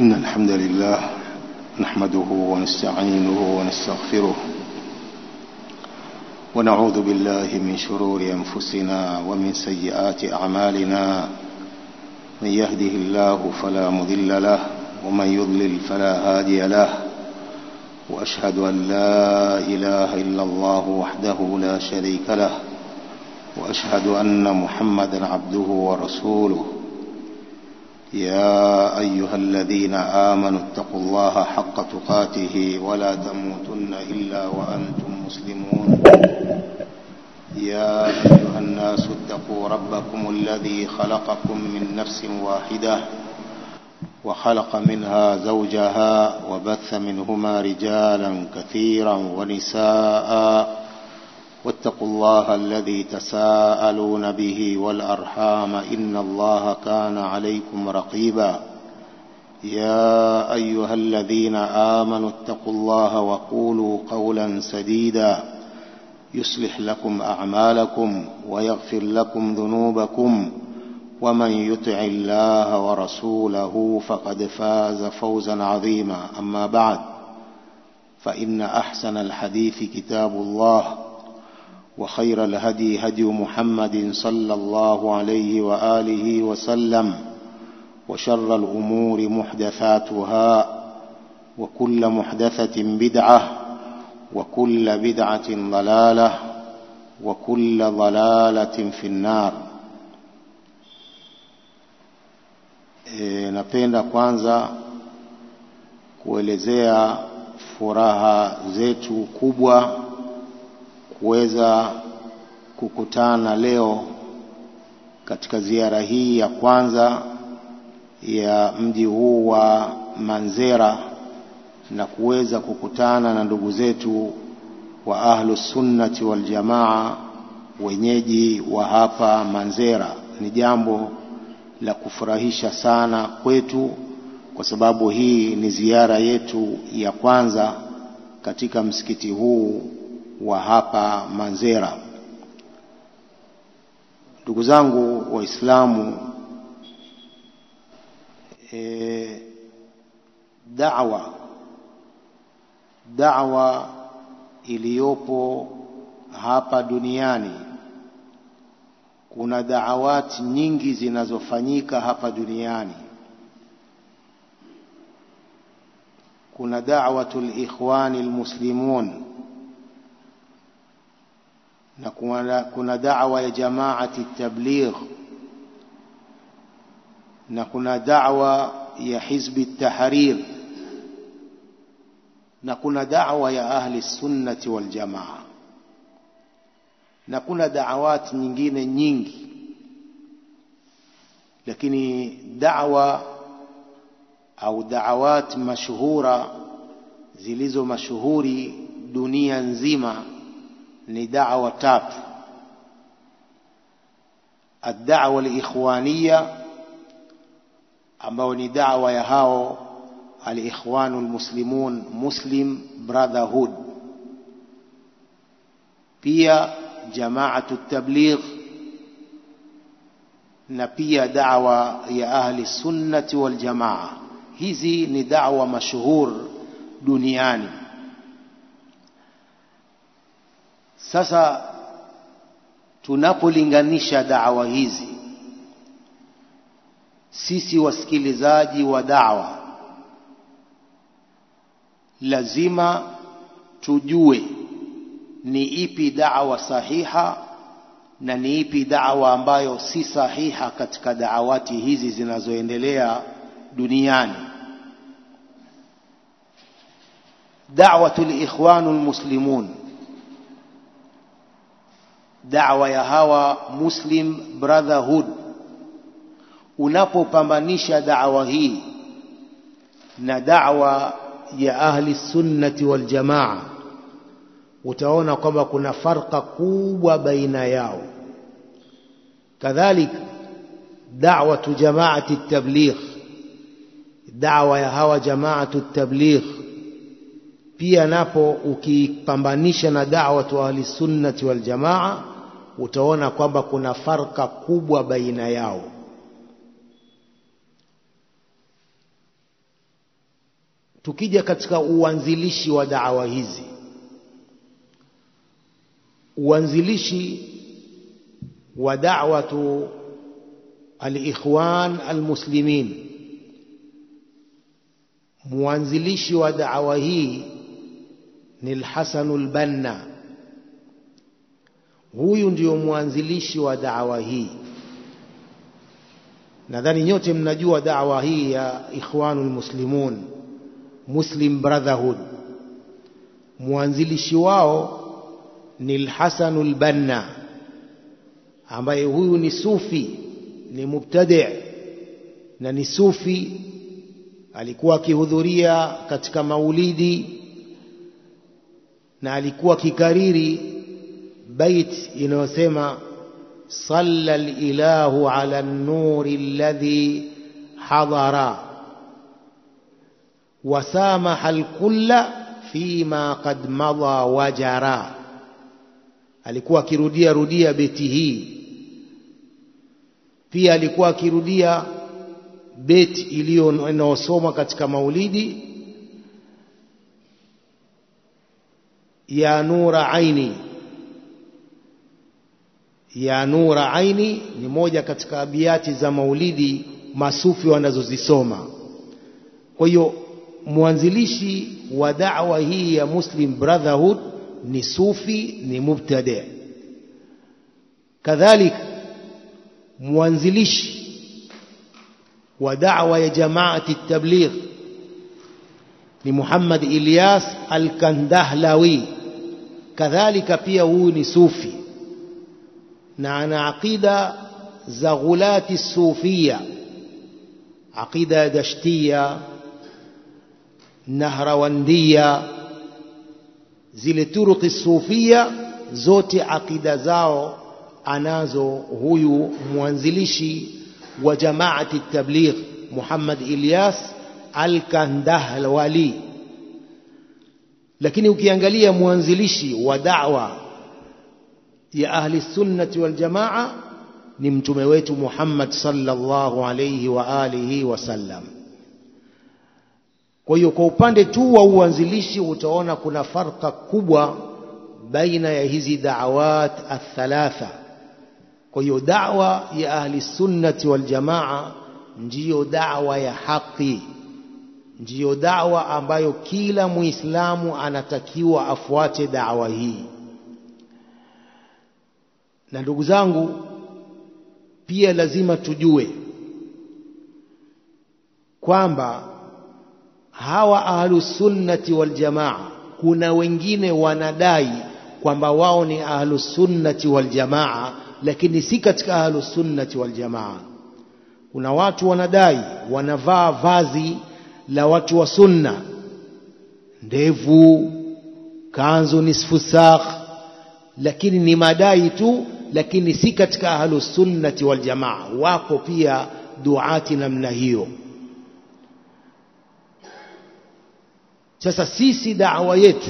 إن الحمد لله نحمده ونستعينه ونستغفره ونعوذ بالله من شرور أنفسنا ومن سيئات أعمالنا من يهده الله فلا مضل له ومن يضلل فلا هادي له وأشهد أن لا إله إلا الله وحده لا شريك له وأشهد أن محمدا عبده ورسوله يا أيها الذين آمنوا اتقوا الله حق تقاته ولا تموتن إلا وأنتم مسلمون يا أيها الناس اتقوا ربكم الذي خلقكم من نفس واحدة وخلق منها زوجها وبث منهما رجالا كثيرا ونساء واتقوا الله الذي تساءلون به والأرحام إن الله كان عليكم رقيبا يا أيها الذين آمنوا اتقوا الله وقولوا قولا سديدا يصلح لكم أعمالكم ويغفر لكم ذنوبكم ومن يطع الله ورسوله فقد فاز فوزا عظيما أما بعد فإن أحسن الحديث كتاب الله وخير الهدي هدي محمد صلى الله عليه وآله وسلم وشر الأمور محدثاتها وكل محدثة بدعة وكل بدعة ضلالة وكل ضلالة في النار e, napenda kwanza kuelezea furaha zetu kubwa kuweza kukutana leo katika ziara hii ya kwanza ya mji huu wa Manzera na kuweza kukutana na ndugu zetu wa ahlu sunnati wal jamaa wenyeji wa hapa Manzera. Ni jambo la kufurahisha sana kwetu kwa sababu hii ni ziara yetu ya kwanza katika msikiti huu wa hapa Manzera. Ndugu zangu Waislamu, e, da'wa da'wa iliyopo hapa duniani, kuna da'awati nyingi zinazofanyika hapa duniani. Kuna da'watul ikhwani almuslimun na kuna, kuna da'wa ya jamaati tabligh na kuna da'wa ya hizbi tahrir na kuna da'wa ya ahli sunnati wal jamaa na kuna da'awati nyingine nyingi lakini da'wa au da'awat mashhura zilizo mashuhuri dunia nzima ni da'wa tatu ad-da'wa al-ikhwaniyya ambao ni da'wa ya hao al-ikhwanu al-muslimun muslim brotherhood pia jama'atu tabligh na pia da'wa ya ahli sunnati wal jamaa hizi ni da'wa mashuhur duniani Sasa tunapolinganisha dawa hizi, sisi wasikilizaji wa dawa lazima tujue ni ipi dawa sahiha na ni ipi dawa ambayo si sahiha katika daawati hizi zinazoendelea duniani. Da'watul ikhwanul muslimun da'wa ya hawa Muslim Brotherhood, unapopambanisha da'wa hii na da'wa ya ahli sunnati wal jamaa, utaona kwamba kuna farqa kubwa baina yao. Kadhalika da'watu jamaati tabligh, da'wa ya hawa jamaatu tabligh pia napo ukipambanisha na da'watu ahli sunnati wal jamaa utaona kwamba kuna farka kubwa baina yao tukija katika uanzilishi wa da'wa hizi uanzilishi wa da'watu al-ikhwan al-muslimin mwanzilishi wa da'wa hii ni al-Hasan al-Banna huyu ndio mwanzilishi wa da'wa hii nadhani nyote mnajua da'wa hii ya ikhwanul muslimun muslim brotherhood mwanzilishi wao ni al-Hasan al-Banna ambaye huyu ni sufi ni mubtadi na ni sufi alikuwa akihudhuria katika maulidi na alikuwa akikariri bait inayosema صلى الإله على النور الذي حضر وسامح الكل فيما قد مضى وجرى alikuwa akirudia rudia beti hii pia alikuwa akirudia beti iliyo inayosoma katika maulidi ya nura aini ya nura aini ni moja katika abiati za maulidi masufi wanazozisoma kwa hiyo mwanzilishi wa da'wa hii ya Muslim Brotherhood ni sufi ni mubtadi kadhalika mwanzilishi wa da'wa ya jamaati tabligh ni Muhammad Ilyas al-Kandahlawi kadhalika pia huyu ni sufi na ana aqida za ghulati sufia aqida ya dashtia nahrawandia zile turuki sufia zote aqida zao anazo huyu mwanzilishi wa jamaati tabligh Muhammad Ilyas al-Kandahlwali lakini ukiangalia mwanzilishi wa da'wa ya ahli sunnati wal jamaa ni mtume wetu Muhammad sallallahu alayhi wa alihi wasallam. Kwa hiyo kwa upande tu wa uanzilishi utaona kuna farka kubwa baina ya hizi da'awat athalatha. Kwa hiyo da'wa ya ahli sunnati wal jamaa ndiyo da'wa ya haki, ndiyo da'wa ambayo kila Muislamu anatakiwa afuate da'wa hii na ndugu zangu pia lazima tujue kwamba hawa ahlusunnati waljamaa kuna wengine wanadai kwamba wao ni ahlusunnati waljamaa lakini si katika ahlusunnati waljamaa kuna watu wanadai wanavaa vazi la watu wa sunna ndevu kanzu nisfu sakh lakini ni madai tu lakini si katika ahlus sunnati wal jamaa wako pia duati namna hiyo sasa sisi da'wa yetu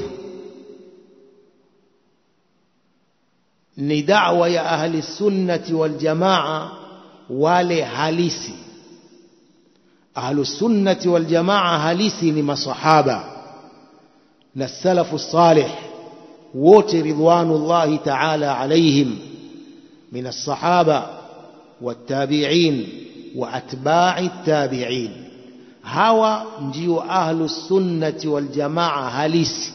ni da'wa ya ahli sunnati wal jamaa wale halisi ahlus sunnati wal jamaa halisi ni masahaba na salafu salih wote ridwanullahi ta'ala alaihim من الصحابة والتابعين وأتباع التابعين هوا ndio ahlu sunnati wal jamaa halisi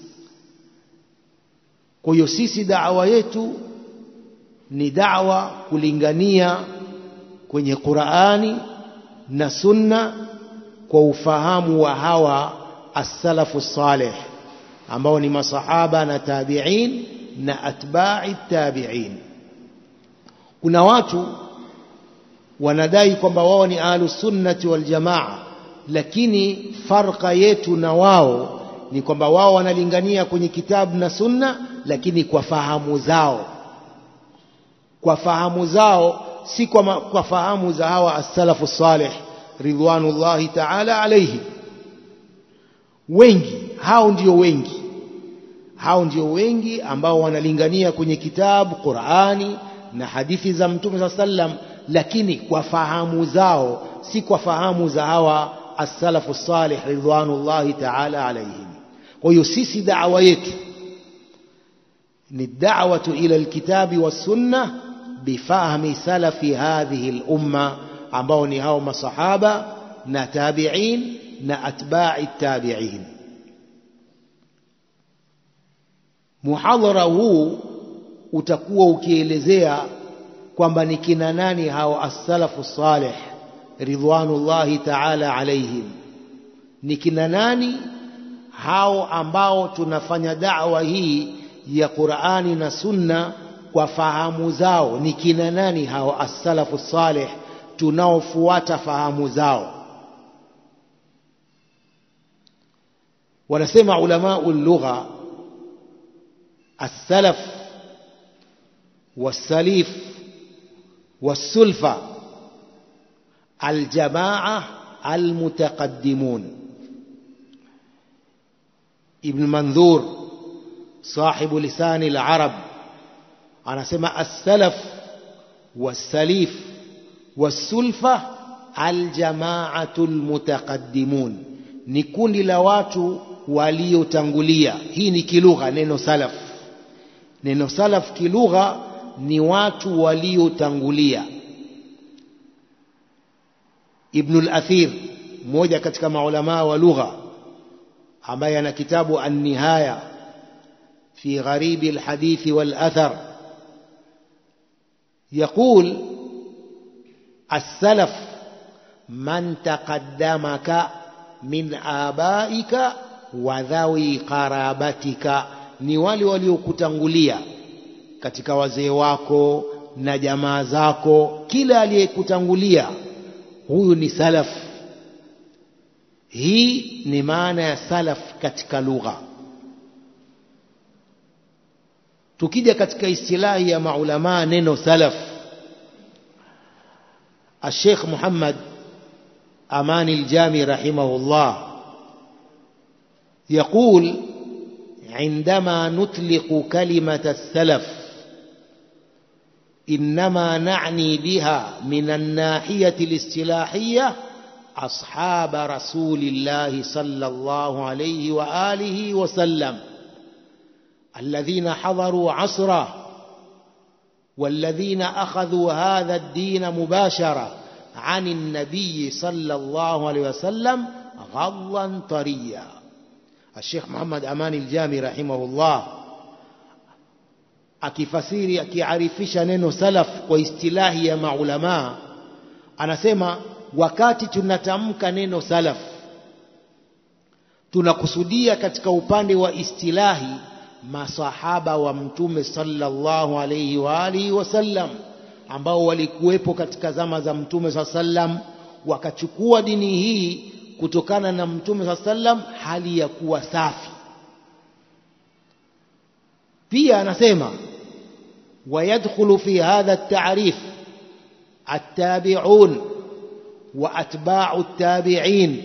kwa hiyo sisi da'wa yetu ni da'wa kulingania kwenye Qur'ani na sunna kwa ufahamu wa hawa as-salafu salih ambao ni masahaba na tabi'in na atba'i tabi'in kuna watu wanadai kwamba wao ni ahlus sunnati wal jamaa lakini farqa yetu na wao ni kwamba wao wanalingania kwenye kitabu na sunna lakini kwa fahamu zao kwa fahamu zao si kwa, ma, kwa fahamu za hawa as-salafu salih ridwanullahi ta'ala alayhi wengi hao ndio wengi hao ndio wengi ambao wanalingania kwenye kitabu Qur'ani na hadithi za mtume saa sallam lakini kwa fahamu zao si kwa fahamu za hawa as-salafu salih ridwanullahi ta'ala alayhim kwa hiyo sisi da'wa yetu ni da'watu ila alkitabi was-sunnah bifahmi salafi hadhihi al-umma ambao ni hao masahaba na tabi'in na atba'i tabi'in muhadhara huu utakuwa ukielezea kwamba ni kina nani hao as-salafu salih ridwanullahi ta'ala alaihim ni kina nani hao ambao tunafanya da'wa hii ya Qur'ani na Sunna kwa fahamu zao ni kina nani hao as-salafu salih tunaofuata fahamu zao wanasema ulama lugha as-salaf was-salif was-sulfa الجماعة المتقدمون ابن منذور صاحب لسان العرب أنا سمع السلف والسليف والسلفة الجماعة المتقدمون ni kundi la watu waliotangulia hii ni kilugha neno salaf neno salaf kilugha ni watu waliotangulia Ibn al-Athir mmoja katika maulama wa lugha ambaye ana kitabu An-Nihaya fi gharibi al-hadith wal-athar يقول السلف من تقدمك من آبائك وذوي قرابتك ni wale waliokutangulia katika wazee wako na jamaa zako kila aliyekutangulia huyu ni salaf hii ni maana ya salaf katika lugha tukija katika istilahi ya maulama neno salaf الشيخ محمد أمان الجامي رحمه الله يقول عندما نطلق كلمة السلف إنما نعني بها من الناحية الاصطلاحية أصحاب رسول الله صلى الله عليه وآله وسلم الذين حضروا عصره والذين أخذوا هذا الدين مباشرة عن النبي صلى الله عليه وسلم غضا طريا الشيخ محمد أمان الجامي رحمه الله akifasiri akiarifisha neno salaf kwa istilahi ya maulamaa anasema wakati tunatamka neno salaf tunakusudia katika upande wa istilahi masahaba wa mtume sallallahu alayhi wa alihi wasallam ambao walikuwepo katika zama za mtume saa sallam wakachukua dini hii kutokana na mtume saa sallam hali ya kuwa safi pia anasema ويدخل في هذا التعريف التابعون واتباع التابعين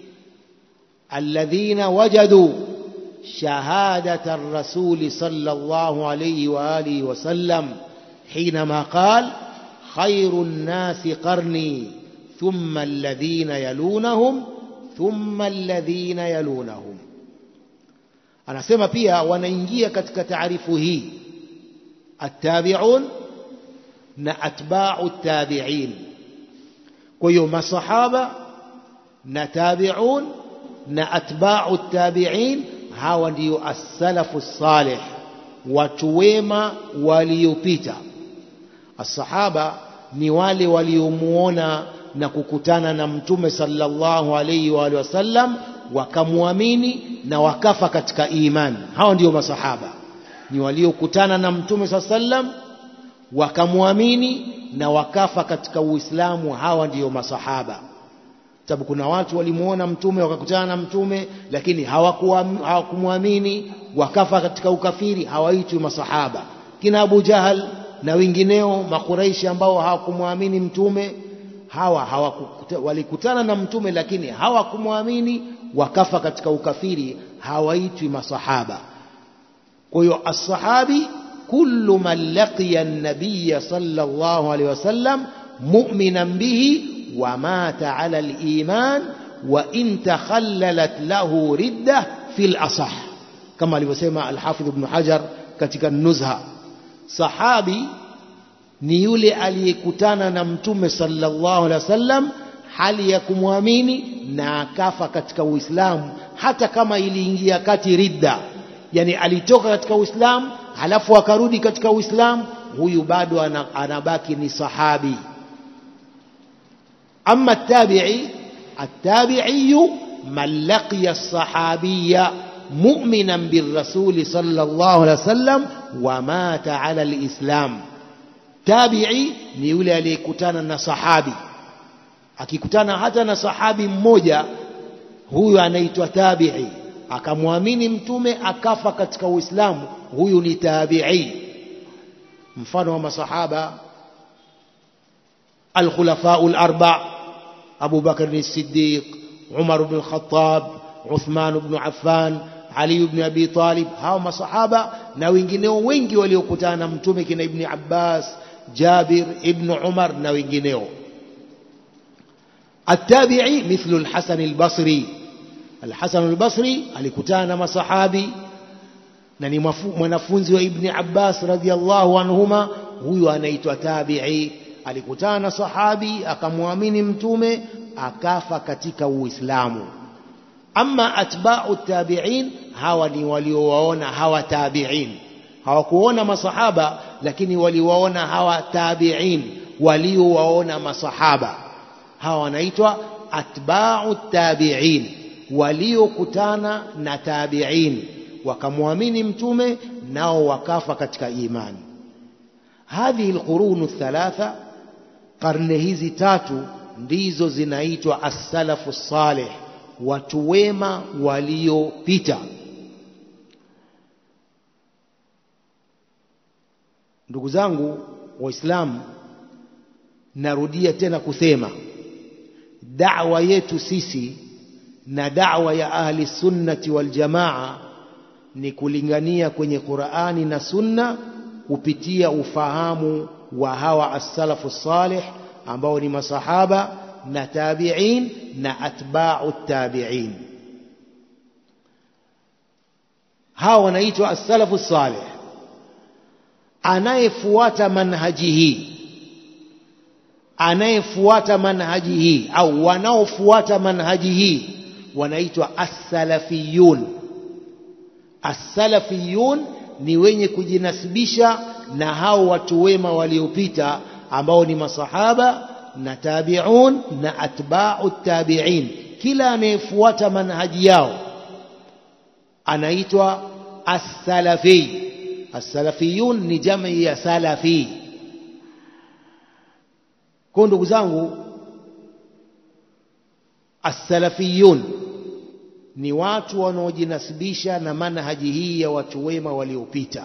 الذين وجدوا شهاده الرسول صلى الله عليه واله وسلم حينما قال خير الناس قرني ثم الذين يلونهم ثم الذين يلونهم anasema pia wanaingia katika taarifu hii التابعون na atba'u tabi'in kwa hiyo masahaba na tabi'un na atba'u tabi'in hawa ndio as-salafu salih watu wema waliopita as-sahaba ni wale waliomuona na kukutana na mtume sallallahu alayhi wa alihi wasallam wakamwamini na wakafa katika imani hao ndio masahaba ni waliokutana na mtume saa sallam wakamwamini na wakafa katika uislamu hawa ndiyo masahaba sababu kuna watu walimuona mtume wakakutana na mtume lakini hawakumwamini wakafa katika ukafiri hawaitwi masahaba kina abu jahal na wengineo makuraishi ambao hawakumwamini mtume hawa hawakukuta, walikutana na mtume lakini hawakumwamini wakafa katika ukafiri hawaitwi masahaba kwa hiyo assahabi kullu man laqiya an-nabiy sallallahu alayhi wasallam mu'minan bihi wa mata ala al-iman wa in takhallalat lahu ridda fil asah kama alivyosema Al-Hafidh Ibn Hajar katika Nuzha sahabi ni yule aliyekutana na mtume sallallahu alaihi wasallam hali ya kumwamini na akafa katika Uislamu hata kama iliingia kati ridda yani alitoka katika Uislamu halafu akarudi katika Uislamu huyu bado anabaki ni sahabi أما التابعي التابعي من لقي الصحابي مؤمنا بالرسول صلى الله عليه وسلم ومات على الإسلام تابعي ni yule aliyekutana na sahabi akikutana hata na sahabi mmoja huyu anaitwa tabi'i akamwamini mtume akafa katika uislamu huyu ni tabi'i mfano wa masahaba الخلفاء الأربع أبو بكر الصديق عمر بن الخطاب عثمان بن عفان علي بن أبي طالب hao masahaba na wengineo wengi waliokutana na mtume kina Ibn Abbas Jabir Ibn Umar na wengineo التابعي مثل الحسن البصري الحسن البصري alikutana na masahabi na ni mwanafunzi wa Ibn Abbas radhiallahu anhuma huyu anaitwa tabi'i alikutana na sahabi akamwamini mtume akafa katika uislamu ama atba'u tabi'in hawa ni waliowaona hawa tabi'in hawakuona masahaba lakini waliwaona hawa tabi'in waliowaona masahaba hawa wanaitwa atba'u tabi'in waliokutana na tabi'in wakamwamini mtume nao wakafa katika imani hadhihi alqurunu thalatha karne hizi tatu ndizo zinaitwa as-salafu salih watu wema waliopita ndugu zangu waislamu narudia tena kusema da'wa yetu sisi na da'wa ya ahli sunnati wal jamaa ni kulingania kwenye Qur'ani na Sunna kupitia ufahamu wa hawa as-salafu salih ambao ni masahaba na tabi'in na atba'u tabi'in hawa wanaitwa as-salafu salih anayefuata manhaji hii anayefuata manhaji hii au wanaofuata manhaji hii wanaitwa as-salafiyun as-salafiyun ni wenye kujinasibisha na hao watu wema waliopita ambao ni masahaba na tabi'un na atba'u tabi'in kila anayefuata manhaji yao anaitwa as-salafi as-salafiyun ni jamii ya salafi kwa ndugu zangu as-salafiyun ni watu wanaojinasibisha na manhaji hii ya watu wema waliopita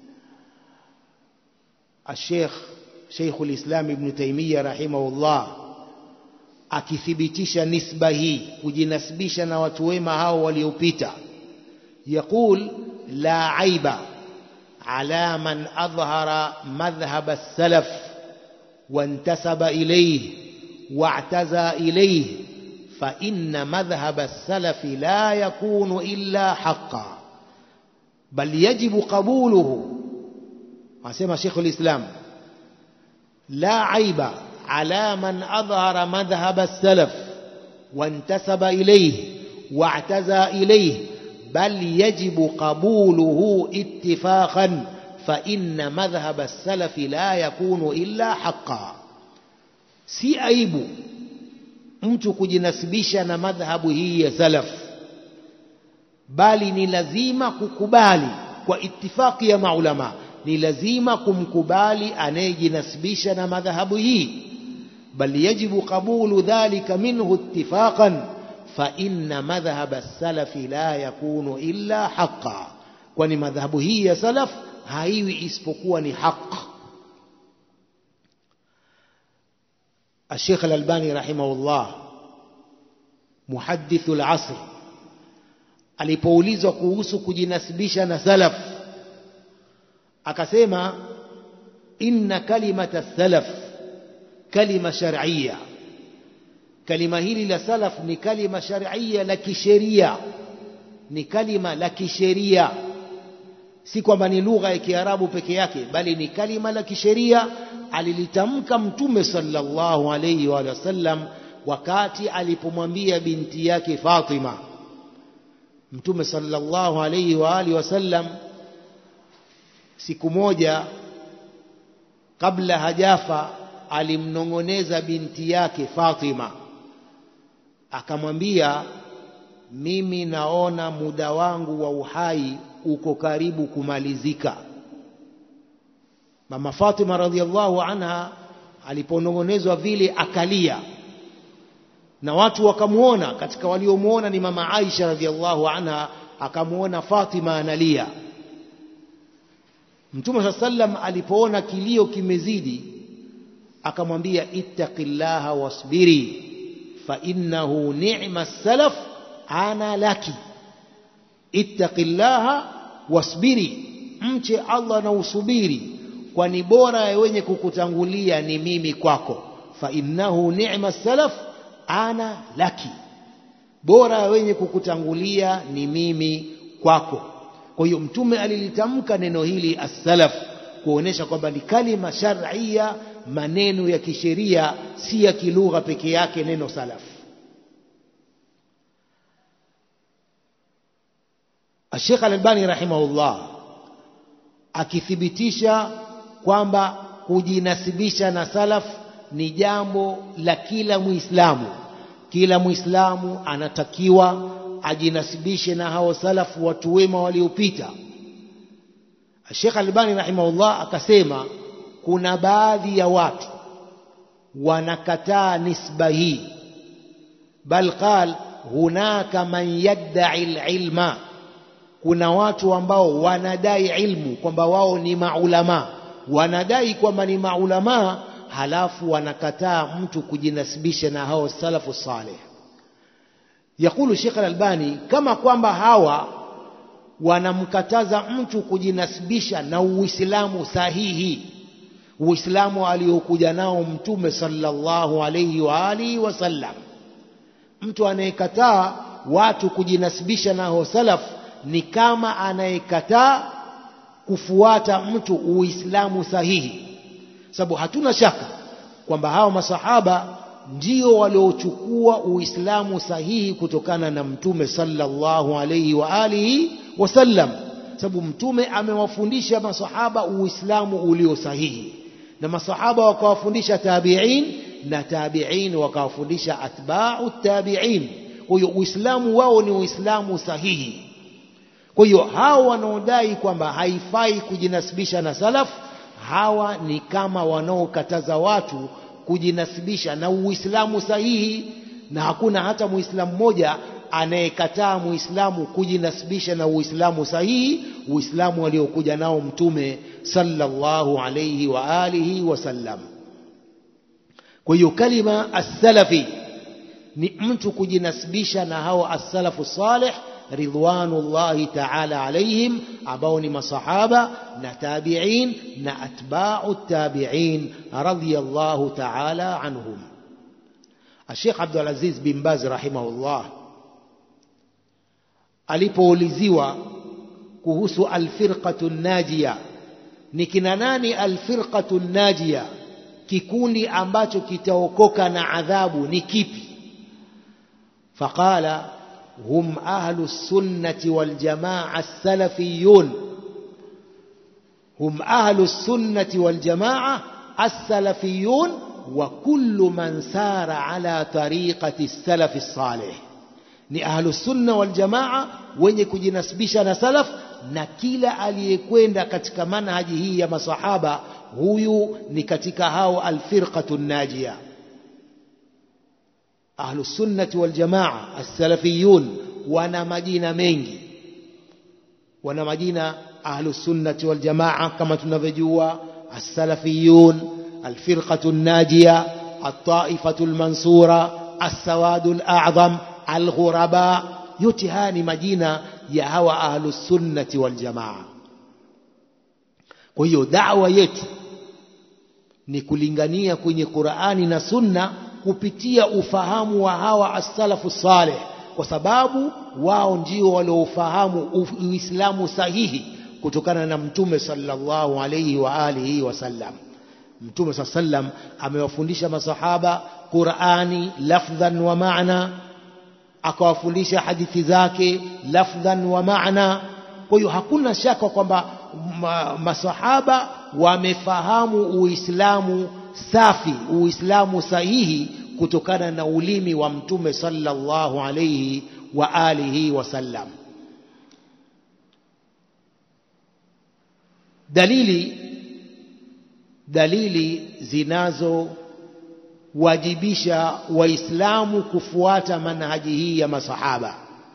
الشيخ شيخ الإسلام ابن تيمية رحمه الله akithibitisha nisba hii kujinasibisha na watu wema hao waliopita yaqul la aiba ala man adhhara madhhab as-salaf وانتسب إليه واعتزى إليه فإن مذهب السلف لا يكون إلا حقا بل يجب قبوله أسمى شيخ الإسلام لا عيب على من أظهر مذهب السلف وانتسب إليه واعتزى إليه بل يجب قبوله اتفاقا فإن مذهب السلف لا يكون إلا حقا si aibu mtu kujinasibisha na madhhabu hii ya salaf bali ni lazima kukubali kwa itifaki ya maulama ni lazima kumkubali anayejinasibisha na madhhabu hii bal yajibu qabulu dhalika minhu ittifaqan fa inna madhhab as-salafi la yakunu illa haqqan kwani madhhabu hii ya salaf haiwi isipokuwa ni haq الشيخ الألباني رحمه الله محدث العصر alipoulizwa kuhusu kujinasibisha na salaf akasema inna kalimata salaf kalima shar'iyya kalima hili la salaf ni kalima sharia la kisheria ni kalima la kisheria si kwamba ni lugha ya kiarabu peke yake bali ni kalima la kisheria alilitamka mtume sallallahu alayhi wa sallam wakati alipomwambia binti yake Fatima mtume sallallahu alayhi wa alihi wasallam siku moja kabla hajafa alimnong'oneza binti yake Fatima akamwambia mimi naona muda wangu wa uhai uko karibu kumalizika mama Fatima radhiallahu anha aliponong'onezwa vile akalia na watu wakamwona katika waliomwona ni mama Aisha radhiallahu anha akamwona Fatima analia Mtume saa sallam alipoona kilio kimezidi akamwambia ittaqillaha wasbiri fa innahu ni'ma salaf ana laki ittaqillaha wasbiri mche Allah na usubiri kwani bora ya wenye kukutangulia ni mimi kwako fa innahu ni'ma salaf ana laki bora ya wenye kukutangulia ni mimi kwako kwa hiyo mtume alilitamka neno hili as-salaf kuonesha kwamba ni kalima shar'ia maneno ya kisheria si ya kilugha peke yake neno salaf Sheikh Al-Albani rahimahullah akithibitisha kwamba kujinasibisha na salaf ni jambo la kila Muislamu. Kila Muislamu anatakiwa ajinasibishe na hao salafu watu wema waliopita. Sheikh Albani rahimahullah akasema kuna baadhi ya watu wanakataa nisba hii, bal qal hunaka man yadda'i alilma, kuna watu ambao wanadai ilmu kwamba wao ni maulama, wanadai kwamba ni maulama halafu wanakataa mtu kujinasibisha na hao salafu saleh. Yakulu Sheikh Al-Albani kama kwamba hawa wanamkataza mtu kujinasibisha na Uislamu sahihi, Uislamu aliokuja nao Mtume sallallahu alayhi wa alihi wasallam. Mtu anayekataa watu kujinasibisha na hao salaf ni kama anayekataa kufuata mtu Uislamu sahihi sababu hatuna shaka kwamba hawa masahaba ndio waliochukua Uislamu sahihi kutokana na Mtume sallallahu alayhi wa alihi wasallam, sababu Mtume amewafundisha masahaba Uislamu ulio sahihi, na masahaba wakawafundisha tabi'in, na tabi'in wakawafundisha atba'u tabi'in. Kwa hiyo Uislamu wao ni Uislamu sahihi. Kwa hiyo hao wanaodai kwamba haifai kujinasibisha na salaf hawa ni kama wanaokataza watu kujinasibisha na Uislamu sahihi, na hakuna hata Muislamu mmoja anayekataa Muislamu kujinasibisha na Uislamu sahihi, Uislamu aliokuja nao Mtume sallallahu alayhi wa alihi wasallam. Kwa hiyo kalima as-salafi ni mtu kujinasibisha na hao as-salafu salih ridwanullahi ta'ala alaihim ambao ni masahaba na tabi'in na atba'u tabi'in radiyallahu ta'ala anhum Sheikh Abdul Aziz bin Baz rahimahullah alipouliziwa kuhusu alfirqatu najia ni kina nani alfirqatu najia kikundi ambacho kitaokoka na adhabu ni kipi faqala هم أهل السنة والجماعة السلفيون هم أهل السنة والجماعة السلفيون وكل من سار على طريقة السلف الصالح ni ahlu sunna wal jamaa wenye kujinasibisha na salaf na kila aliyekwenda katika manhaji hii ya masahaba huyu ni katika hao alfirqatu najia ahlu sunnati wal jamaa as-salafiyun wana majina mengi wana majina ahlu sunnati wal jamaa kama tunavyojua as-salafiyun alfirqatu najia at-taifatu al-mansura as-sawadu al-a'zam al-ghuraba yote haya ni majina ya hawa ahlu sunnati wal jamaa kwa hiyo da'wa yetu ni kulingania kwenye Qur'ani na Sunna kupitia ufahamu wa hawa as-salafu saleh kwa sababu wao ndio waliofahamu uislamu sahihi kutokana na mtume sallallahu alayhi wa alihi wasallam mtume saa sallam amewafundisha masahaba qurani lafdhan wa maana akawafundisha hadithi zake lafdhan wa maana kwa hiyo hakuna shaka kwamba ma, masahaba wamefahamu uislamu safi uislamu sahihi kutokana na ulimi wa mtume sallallahu alayhi wa alihi wasallam dalili dalili zinazowajibisha waislamu kufuata manhaji hii ya masahaba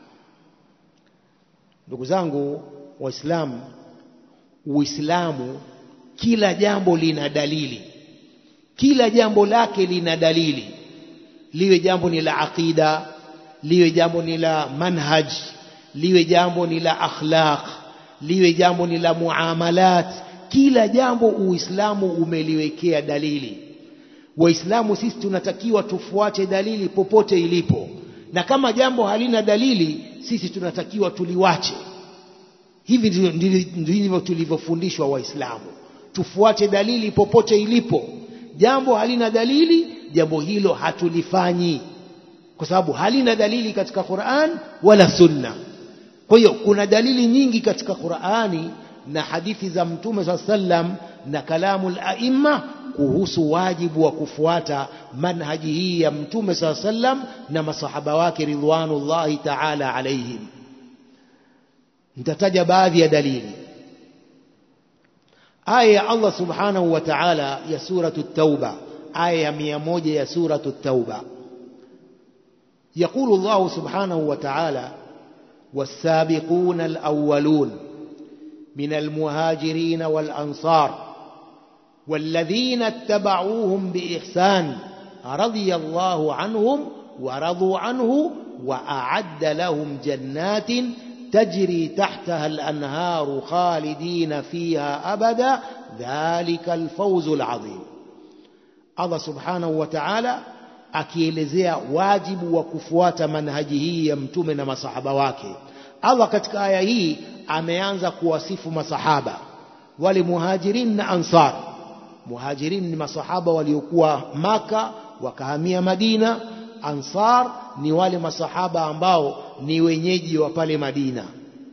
ndugu zangu waislamu uislamu kila jambo lina dalili kila jambo lake lina dalili liwe jambo ni la aqida liwe jambo ni la manhaj liwe jambo ni la akhlaq liwe jambo ni la muamalat kila jambo uislamu umeliwekea dalili waislamu sisi tunatakiwa tufuate dalili popote ilipo na kama jambo halina dalili sisi tunatakiwa tuliwache hivi ndivyo tulivyofundishwa waislamu tufuate dalili popote ilipo jambo halina dalili jambo hilo hatulifanyi kwa sababu halina dalili katika Qur'an wala sunna kwa hiyo kuna dalili nyingi katika Qur'ani na hadithi za mtume saa sallam na kalamu al-aimma kuhusu wajibu wa kufuata manhaji hii ya mtume saa sallam na masahaba wake ridwanullahi ta'ala alaihim nitataja baadhi ya dalili aya ya Allah subhanahu wa ta'ala ya suratu at-tauba aya ya mia moja ya suratu at-tauba يقول الله سبحانه وتعالى والسابقون الأولون من المهاجرين والأنصار والذين اتبعوهم بإحسان رضي الله عنهم ورضوا عنه وأعد لهم جنات تجري تحتها الأنهار خالدين فيها أبدا ذلك الفوز العظيم الله سبحانه وتعالى akielezea wajibu wa kufuata manhaji hii ya mtume na masahaba wake Allah katika aya hii ameanza kuwasifu masahaba wale muhajirin na ansar muhajirin ni masahaba waliokuwa maka wakahamia madina ansar ni wale masahaba ambao ni wenyeji wa pale madina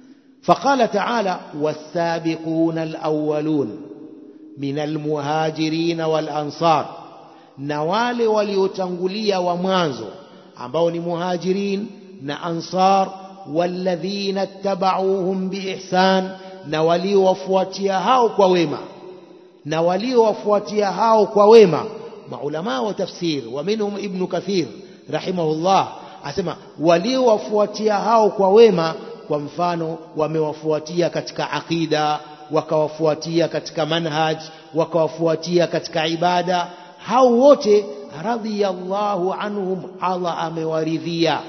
فقال تعالى والسابقون الأولون من المهاجرين والأنصار na wale waliotangulia wa mwanzo ambao ni muhajirin na ansar walladhina tabauhum biihsan na waliowafuatia hao kwa wema na waliowafuatia hao kwa wema maulama wa tafsir wa minhum ibnu kathir rahimahullah asema waliowafuatia hao kwa wema kwa mfano wamewafuatia katika aqida wakawafuatia katika manhaj wakawafuatia katika ibada hao wote radhiyallahu anhum Allah amewaridhia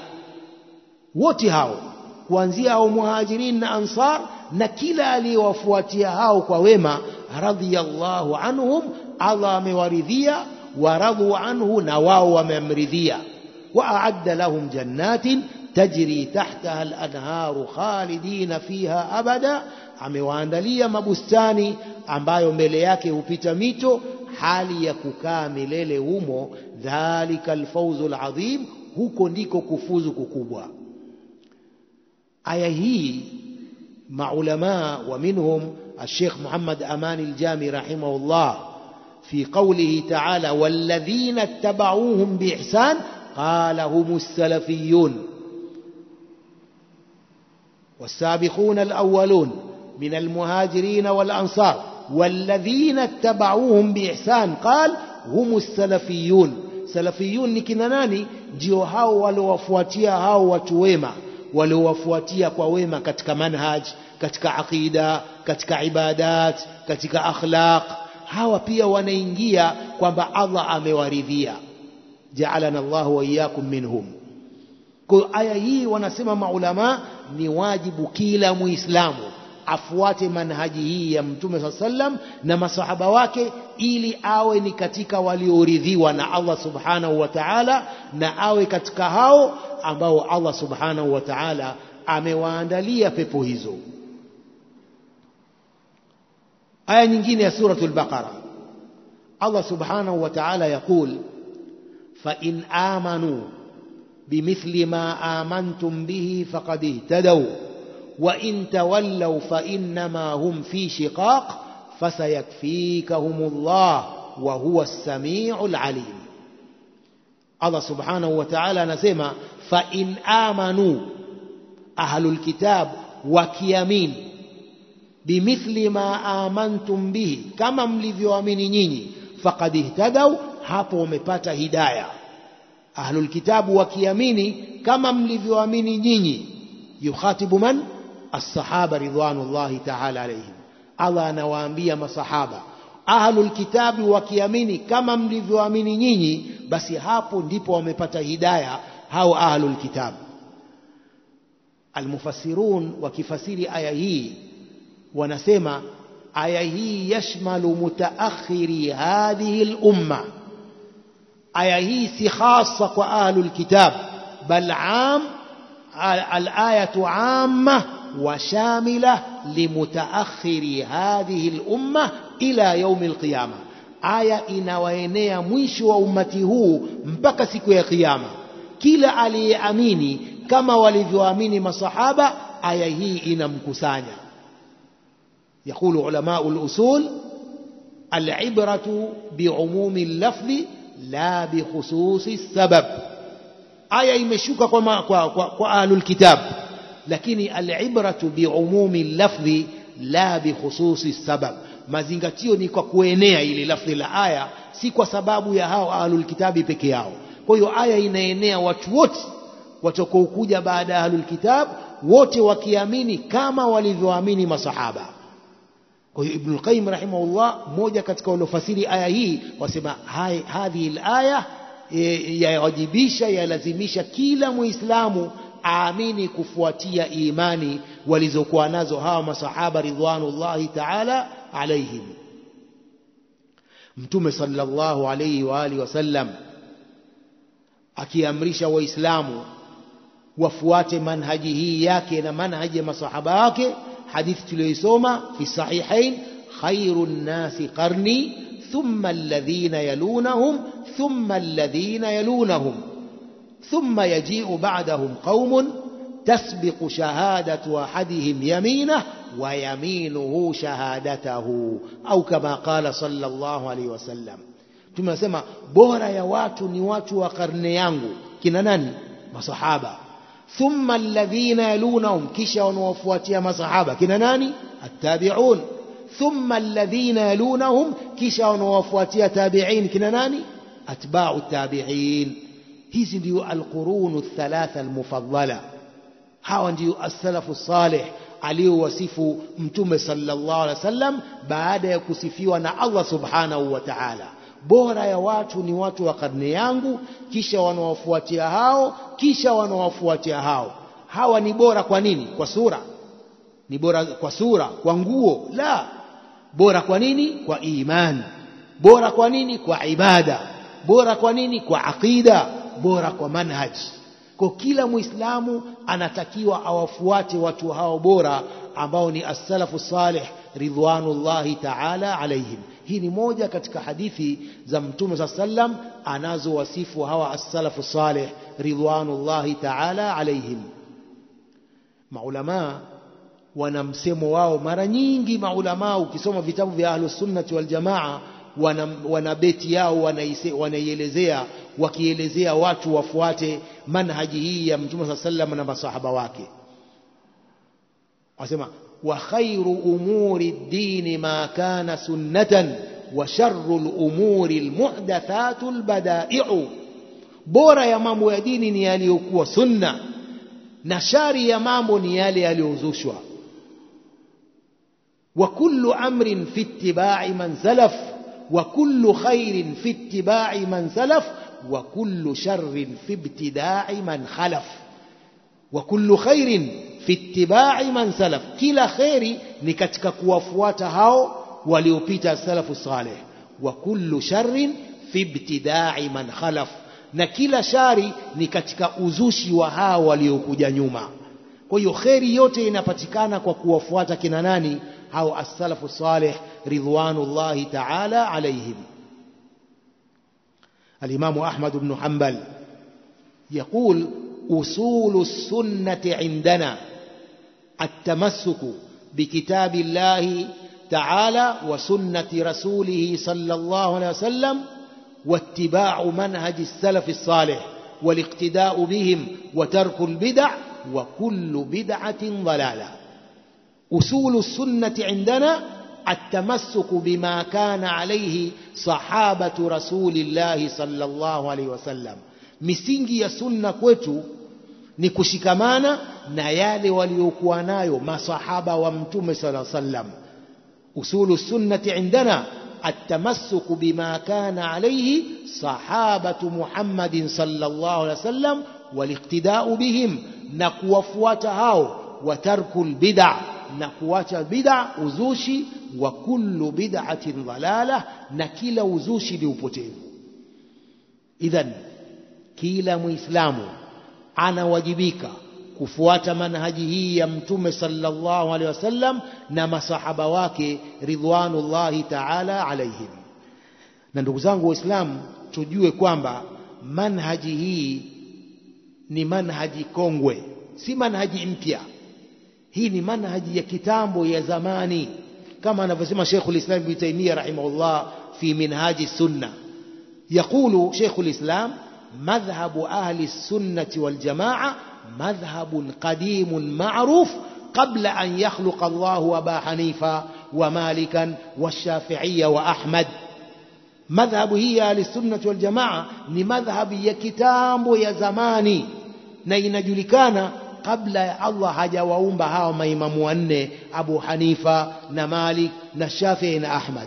wote hao kuanzia hao muhajirin na ansar na kila aliyewafuatia hao kwa wema radhiyallahu anhum Allah amewaridhia waradhu anhu na wao wamemridhia وأعد لهم جنات تجري تحتها الأنهار خالدين فيها أبدا amewaandalia mabustani ambayo mbele yake hupita mito hali ya kukaa milele humo dhalika alfawzu alazim huko ndiko kufuzu kukubwa aya hii maulama wa minhum الشيخ محمد أمان الجامي رحمه الله في قوله تعالى والذين اتبعوهم بإحسان قال هم السلفيون والسابقون الأولون من المهاجرين والأنصار والذين اتبعوهم بإحسان قال هم السلفيون سلفيون ni kina nani ndio hao waliowafuatia hao watu wema waliowafuatia kwa wema katika manhaj katika aqida katika ibadat katika akhlaq hawa pia wanaingia kwamba Allah amewaridhia ja'alana Allah wa iyyakum minhum kwa aya hii wanasema maulama ni wajibu kila muislamu afuate manhaji hii ya mtume saa sallam na masahaba wake ili awe ni katika walioridhiwa na Allah subhanahu wa ta'ala na awe katika hao ambao Allah subhanahu wa ta'ala amewaandalia pepo hizo aya nyingine ya suratul baqara Allah subhanahu wa ta'ala yaqul fa in amanu bimithli ma amantum bihi faqad ihtadaw wa in tawallaw fa innama hum fi shiqaq fasayakfikahumullah wa huwa as-sami'ul alim Allah subhanahu wa ta'ala anasema fa in amanu ahlul kitab wakiamini bimithli ma amantum bihi kama mlivyoamini nyinyi faqad ihtadaw hapo wamepata hidaya ahlul kitabu wakiamini kama mlivyoamini nyinyi yukhatibu man as-sahaba ridwanullahi ta'ala alayhim Allah anawaambia masahaba ahlul kitabi wakiamini kama mlivyoamini nyinyi basi hapo ndipo wamepata hidaya hao ahlul kitabu almufassirun wakifasiri aya hii wanasema aya hii yashmalu mutaakhiri hadhihi lumma aya hii si khasa kwa ahlul kitab bal am alayatu amma wa shamila limutaakhiri hadhihi lumma ila yaumi alqiyama aya inawaenea mwisho wa ummati huu mpaka siku ya kiyama kila aliyeamini kama walivyoamini masahaba aya hii inamkusanya يقول علماء الأصول العبرة بعموم اللفظ لا بخصوص السبب آية imeshuka kwa kwa kwa ahlul kitab lakini al'ibratu biumumi اللفظ la bikhususi sabab mazingatio ni kwa kuenea ile lafzi la aya si kwa sababu ya hao ahlul kitabi peke yao kwa hiyo aya inaenea watu wote watakaokuja baada ya ahlul kitab wote wakiamini kama walivyoamini masahaba kwa hiyo Ibn al-Qayyim rahimahullah mmoja katika waliofasiri aya hii wasema hadhihi al-aya yawajibisha yalazimisha kila muislamu aamini kufuatia imani walizokuwa nazo hawa masahaba ridwanullahi ta'ala alaihim mtume sallallahu alayhi wa alihi wasallam akiamrisha waislamu wafuate manhaji hii yake na manhaji ya masahaba wake hadithi tuliyoisoma fi sahihain khairun nasi qarni thumma alladhina yalunahum thumma alladhina yalunahum ثم يجيء بعدهم قوم تسبق شهادة أحدهم يمينه ويمينه شهادته أو كما قال صلى الله عليه وسلم tumesema bora ya watu ni watu wa karne yangu kina nani masahaba thumma alladhina yalunahum kisha wanaofuatia masahaba kina nani attabi'un thumma alladhina yalunahum kisha wanaofuatia tabi'in kina nani atba'u tabi'in hizi ndio alqurunu thalatha almufaddala hawa ndio as-salafu salih aliyowasifu mtume sallallahu alaihi wasallam baada ya kusifiwa na Allah subhanahu wa ta'ala bora ya watu ni watu wa karne yangu kisha wanawafuatia hao kisha wanawafuatia hao hawa ni bora kwa nini kwa sura ni bora kwa sura kwa nguo la bora kwa nini kwa imani bora kwa nini kwa ibada bora kwa nini kwa aqida bora kwa manhaj kwa kila muislamu anatakiwa awafuate watu hao bora ambao ni as-salafu salih ridwanullahi ta'ala alaihim hii ni moja katika hadithi za mtume saa sallam anazowasifu hawa as-salafu salih ridwanullahi ta'ala alaihim maulamaa wana msemo wao mara nyingi maulamaa ukisoma vitabu vya ahlus sunnati wal jamaa wana, wana beti yao wanaielezea wakielezea watu wafuate manhaji hii ya mtume saa sallam na masahaba wake wasema wa khairu umuri ddini ma kana sunnatan wa sharru lumuri lmuhdathatu lbadaiu bora ya mambo ya dini ni yaliyokuwa sunna na shari ya mambo ni yale yaliyozushwa wa kullu amrin fi ittibai man salaf wa kullu khairin fi ittibai man salaf وكل شر في ابتداع من خلف وكل خير fi ittibai man salaf kila kheri ni katika kuwafuata hao waliopita salafu saleh wa kullu sharrin fi ibtidai man khalaf na kila shari ni katika uzushi wa hao waliokuja nyuma kwa hiyo kheri yote inapatikana kwa kuwafuata kina nani hao as-salafu salih ridwanullahi ta'ala alaihim الإمام أحمد بن حنبل يقول أصول السنة عندنا التمسك بكتاب الله تعالى وسنة رسوله صلى الله عليه وسلم واتباع منهج السلف الصالح والاقتداء بهم وترك البدع وكل بدعة ضلالة أصول السنة عندنا التمسك بما كان عليه صحابة رسول الله صلى الله عليه وسلم misingi ya sunna kwetu ni kushikamana na yale waliokuwa nayo masahaba wa mtume sala sallam usulu sunnati indana التمسك بما كان عليه صحابة محمد صلى الله عليه وسلم والاقتداء بهم نكوفوات هاو وترك البدع نكوات بدع uzushi wa kullu bid'atin dhalala na kila uzushi ni upotevu idhan kila muislamu anawajibika kufuata manhaji hii ya mtume sallallahu alaihi wasallam na masahaba wake ridwanullahi ta'ala alaihim na ndugu zangu waislamu tujue kwamba manhaji hii ni manhaji kongwe si manhaji mpya hii ni manhaji ya kitambo ya zamani كما نفسم شيخ الإسلام ابن تيمية رحمه الله في منهاج السنة يقول شيخ الإسلام مذهب أهل السنة والجماعة مذهب قديم معروف قبل أن يخلق الله أبا حنيفة ومالكا والشافعية وأحمد مذهب هي أهل السنة والجماعة لمذهب يكتام يا زماني نينجلكان kabla ya Allah hajawaumba hawa maimamu wanne Abu Hanifa na Malik na Shafi'i na Ahmad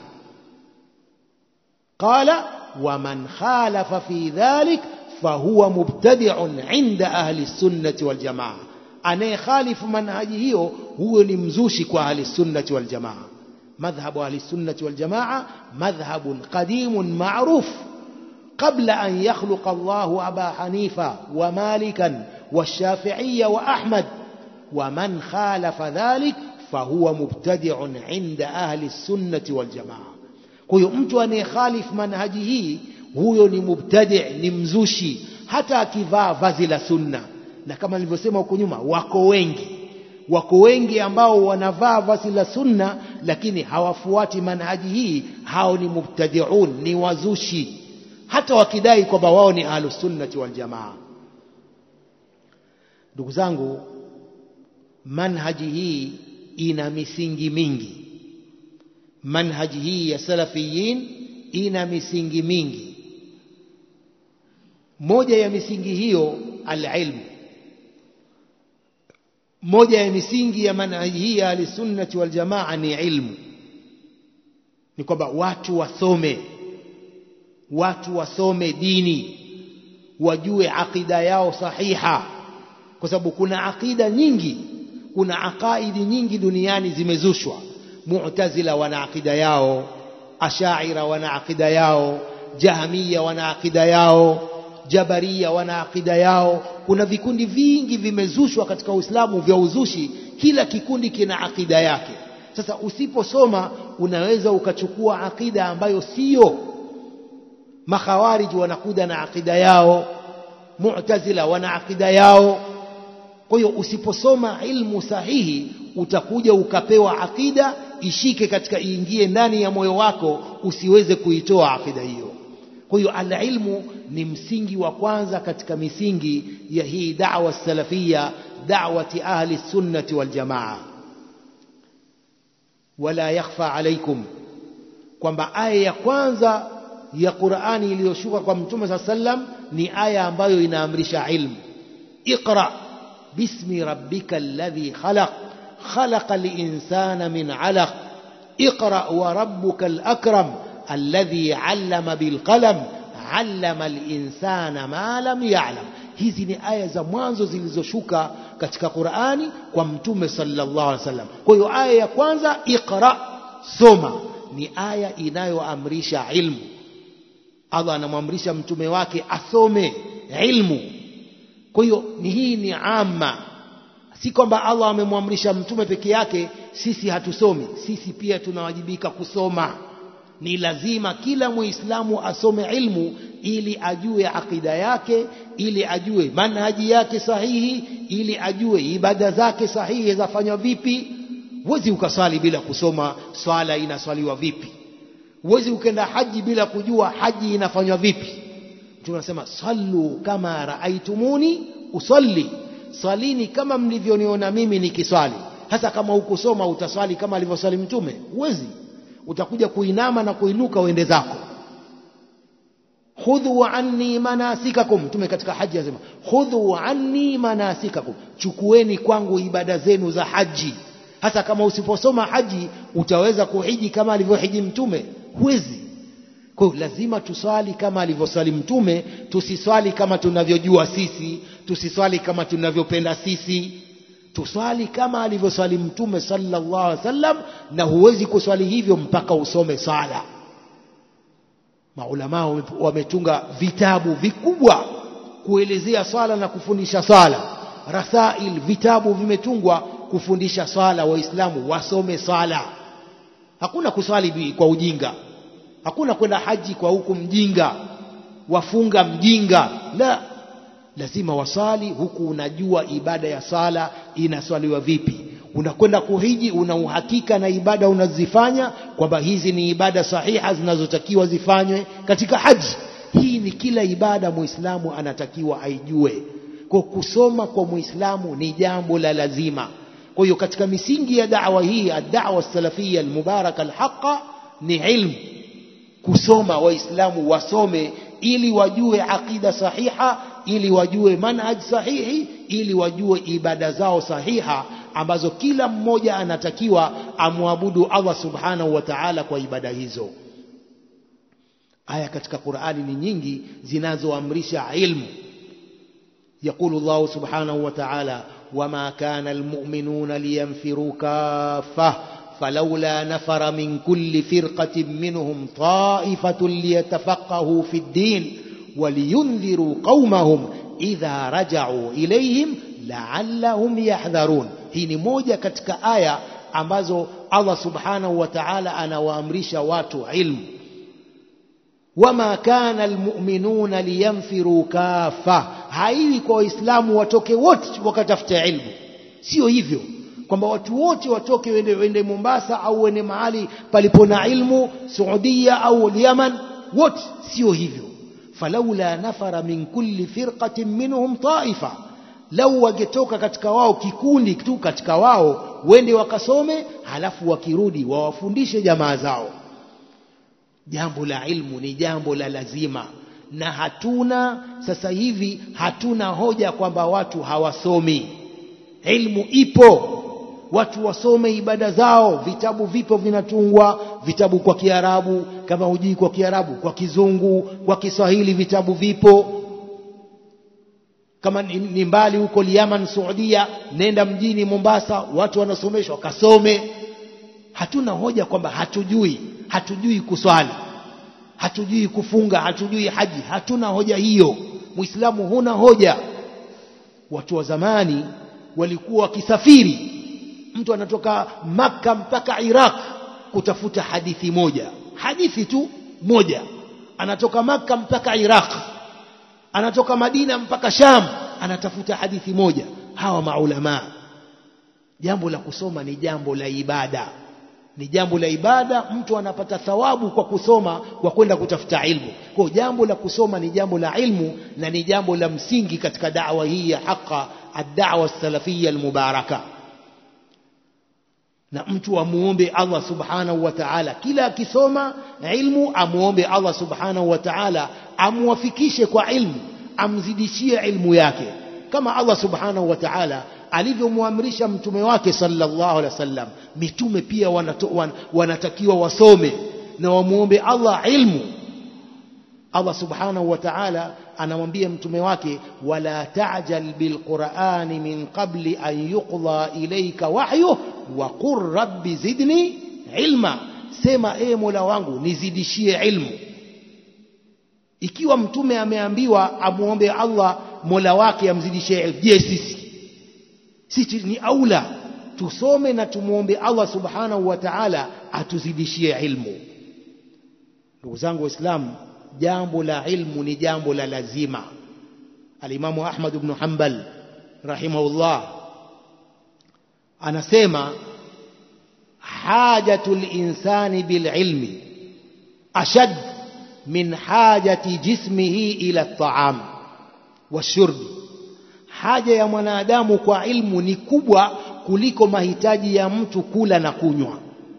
qala waman khalafa fi dhalik fahuwa mubtadi'un inda ahli sunnati wal jamaa anayekhalifu manhaji hiyo huyo ni mzushi kwa ahli sunnati wal jamaa madhhabu ahli sunnati wal jamaa madhhabun qadimun ma'ruf قبل أن يخلق الله أبا حنيفة ومالكا والشافعية وأحمد ومن خالف ذلك فهو مبتدع عند أهل السنة والجماعة kwa mtu anayekhalif manhaji hii huyo ni mubtadi ni mzushi hata akivaa vazi la sunna na kama nilivyosema huko nyuma wako wengi wako wengi ambao wanavaa vazi la sunna lakini hawafuati manhaji hii hao ni mubtadiun ni wazushi hata wakidai kwamba wao ni ahlusunnati waljamaa ndugu zangu manhaji hii ina misingi mingi manhaji hii ya salafiyin ina misingi mingi moja ya misingi hiyo alilmu moja ya misingi ya manhaji hii ya ahlisunnati waljamaa ni ilmu ni kwamba watu wasome watu wasome dini wajue aqida yao sahiha kwa sababu kuna aqida nyingi kuna aqaidi nyingi duniani zimezushwa mu'tazila wana aqida yao ashaira wana aqida yao jahmiya wana aqida yao jabaria wana aqida yao kuna vikundi vingi vimezushwa katika uislamu vya uzushi kila kikundi kina aqida yake sasa usiposoma unaweza ukachukua aqida ambayo sio makhawariji wanakuja na aqida yao mu'tazila wana aqida yao kwa hiyo usiposoma ilmu sahihi utakuja ukapewa aqida ishike katika iingie ndani ya moyo wako usiweze kuitoa aqida hiyo kwa hiyo alilmu ni msingi wa kwanza katika misingi ya hii da'wa salafia da'wati ahli sunnati wal jamaa wala yakhfa alaikum kwamba aya ya kwanza ya Qur'ani iliyoshuka kwa Mtume صلى sallam ni aya ambayo inaamrisha ilmu iqra bismi rabbika alladhi khalaq خلق الإنسان من علق اقرأ وربك الأكرم الذي علم بالقلم علم الإنسان ما لم يعلم hizi ni aya za mwanzo zilizoshuka katika Qur'ani kwa mtume sallallahu alaihi wasallam kwa hiyo aya ya kwanza iqra soma ni aya inayoamrisha ilmu Allah anamwamrisha mtume wake asome ilmu kwa hiyo ni hii ni amma si kwamba Allah amemwamrisha mtume peke yake sisi hatusomi sisi pia tunawajibika kusoma ni lazima kila muislamu asome ilmu ili ajue akida yake ili ajue manhaji yake sahihi ili ajue ibada zake sahihi zafanywa vipi huwezi ukaswali bila kusoma swala inaswaliwa vipi huwezi ukenda haji bila kujua haji inafanywa vipi tunasema sallu kama raaitumuni usalli swalini kama mlivyoniona mimi nikiswali hasa kama hukusoma utaswali kama alivyoswali mtume huwezi utakuja kuinama na kuinuka uende zako khudhu anni manasikakum mtume katika haji anasema khudhu anni manasikakum chukueni kwangu ibada zenu za haji hasa kama usiposoma haji utaweza kuhiji kama alivyohiji mtume huwezi kwa hiyo lazima tuswali kama alivyoswali mtume tusiswali kama tunavyojua sisi tusiswali kama tunavyopenda sisi tuswali kama alivyoswali mtume sallallahu alaihi wasallam na huwezi kuswali hivyo mpaka usome sala maulama wametunga vitabu vikubwa kuelezea swala na kufundisha swala rasail vitabu vimetungwa kufundisha swala waislamu wasome swala hakuna kuswali kwa ujinga hakuna kwenda haji kwa huku mjinga wafunga mjinga la lazima wasali huku unajua ibada ya sala inaswaliwa vipi unakwenda kuhiji una uhakika na ibada unazifanya kwamba hizi ni ibada sahiha zinazotakiwa zifanywe katika haji hii ni kila ibada muislamu anatakiwa aijue kwa kusoma kwa muislamu ni jambo la lazima kwa hiyo katika misingi ya da'wa hii ad-da'wa salafia al-mubaraka al-haqqa ni ilmu kusoma waislamu wasome ili wajue aqida sahiha ili wajue manhaj sahihi ili wajue ibada zao sahiha ambazo kila mmoja anatakiwa amwabudu Allah subhanahu wa ta'ala kwa ibada hizo aya katika Qur'ani ni nyingi zinazoamrisha ilmu يقول الله سبحانه وتعالى وما كان المؤمنون لينفروا كافة فلولا نفر من كل فرقة منهم طائفة ليتفقهوا في الدين ولينذروا قومهم إذا رجعوا إليهم لعلهم يحذرون hii ni moja katika aya ambazo Allah subhanahu wa ta'ala anawaamrisha watu ilmu wama kana almu'minuna liyanfiru kafa haiwi kwa waislamu watoke wote wakatafuta ilmu sio hivyo kwamba watu wote watoke wende, wende Mombasa au wende mahali palipo na ilmu Saudia au Yaman wote sio hivyo falaula nafara min kulli firqatin minhum taifa lau wangetoka katika wao kikundi tu katika wao wende wakasome halafu wakirudi wawafundishe jamaa zao jambo la ilmu ni jambo la lazima na hatuna sasa hivi hatuna hoja kwamba watu hawasomi ilmu ipo watu wasome ibada zao vitabu vipo vinatungwa vitabu kwa kiarabu kama hujui kwa kiarabu kwa kizungu kwa kiswahili vitabu vipo kama ni mbali huko Yaman Saudia nenda mjini Mombasa watu wanasomeshwa kasome hatuna hoja kwamba hatujui hatujui kuswali hatujui kufunga hatujui haji hatuna hoja hiyo muislamu huna hoja watu wa zamani walikuwa wakisafiri mtu anatoka maka mpaka Iraq kutafuta hadithi moja hadithi tu moja anatoka maka mpaka Iraq anatoka Madina mpaka Sham anatafuta hadithi moja hawa maulama jambo la kusoma ni jambo la ibada ni jambo la ibada mtu anapata thawabu kwa kusoma kwa kwenda kutafuta ilmu kwa jambo la kusoma ni jambo la ilmu na ni jambo la msingi katika da'wa hii ya haqa ad-da'wa salafiyya al-mubaraka na mtu amuombe Allah subhanahu wa ta'ala kila akisoma ilmu amuombe Allah subhanahu wa ta'ala amwafikishe kwa ilmu amzidishie ilmu yake kama Allah subhanahu wa ta'ala alivyomwamrisha mtume wake sallallahu alaihi wasallam mitume pia wanato, wan, wanatakiwa wasome na wamuombe Allah ilmu Allah subhanahu wa ta'ala anamwambia mtume wake wala ta'jal bilqur'ani min qabli an yuqda ilayka wahyu wa qur rabbi zidni ilma sema e mola wangu nizidishie ilmu ikiwa mtume ameambiwa amuombe Allah mola wake amzidishie ilmu je sisi sisi ni aula tusome na tumuombe Allah subhanahu wa ta'ala atuzidishie ilmu ndugu zangu waislamu jambo la ilmu ni jambo la lazima alimamu Ahmad ibn Hanbal rahimahullah anasema hajatul insani bil ilmi ashad min hajati jismihi ila at-ta'am washurb haja ya mwanadamu kwa ilmu ni kubwa kuliko mahitaji ya mtu kula na kunywa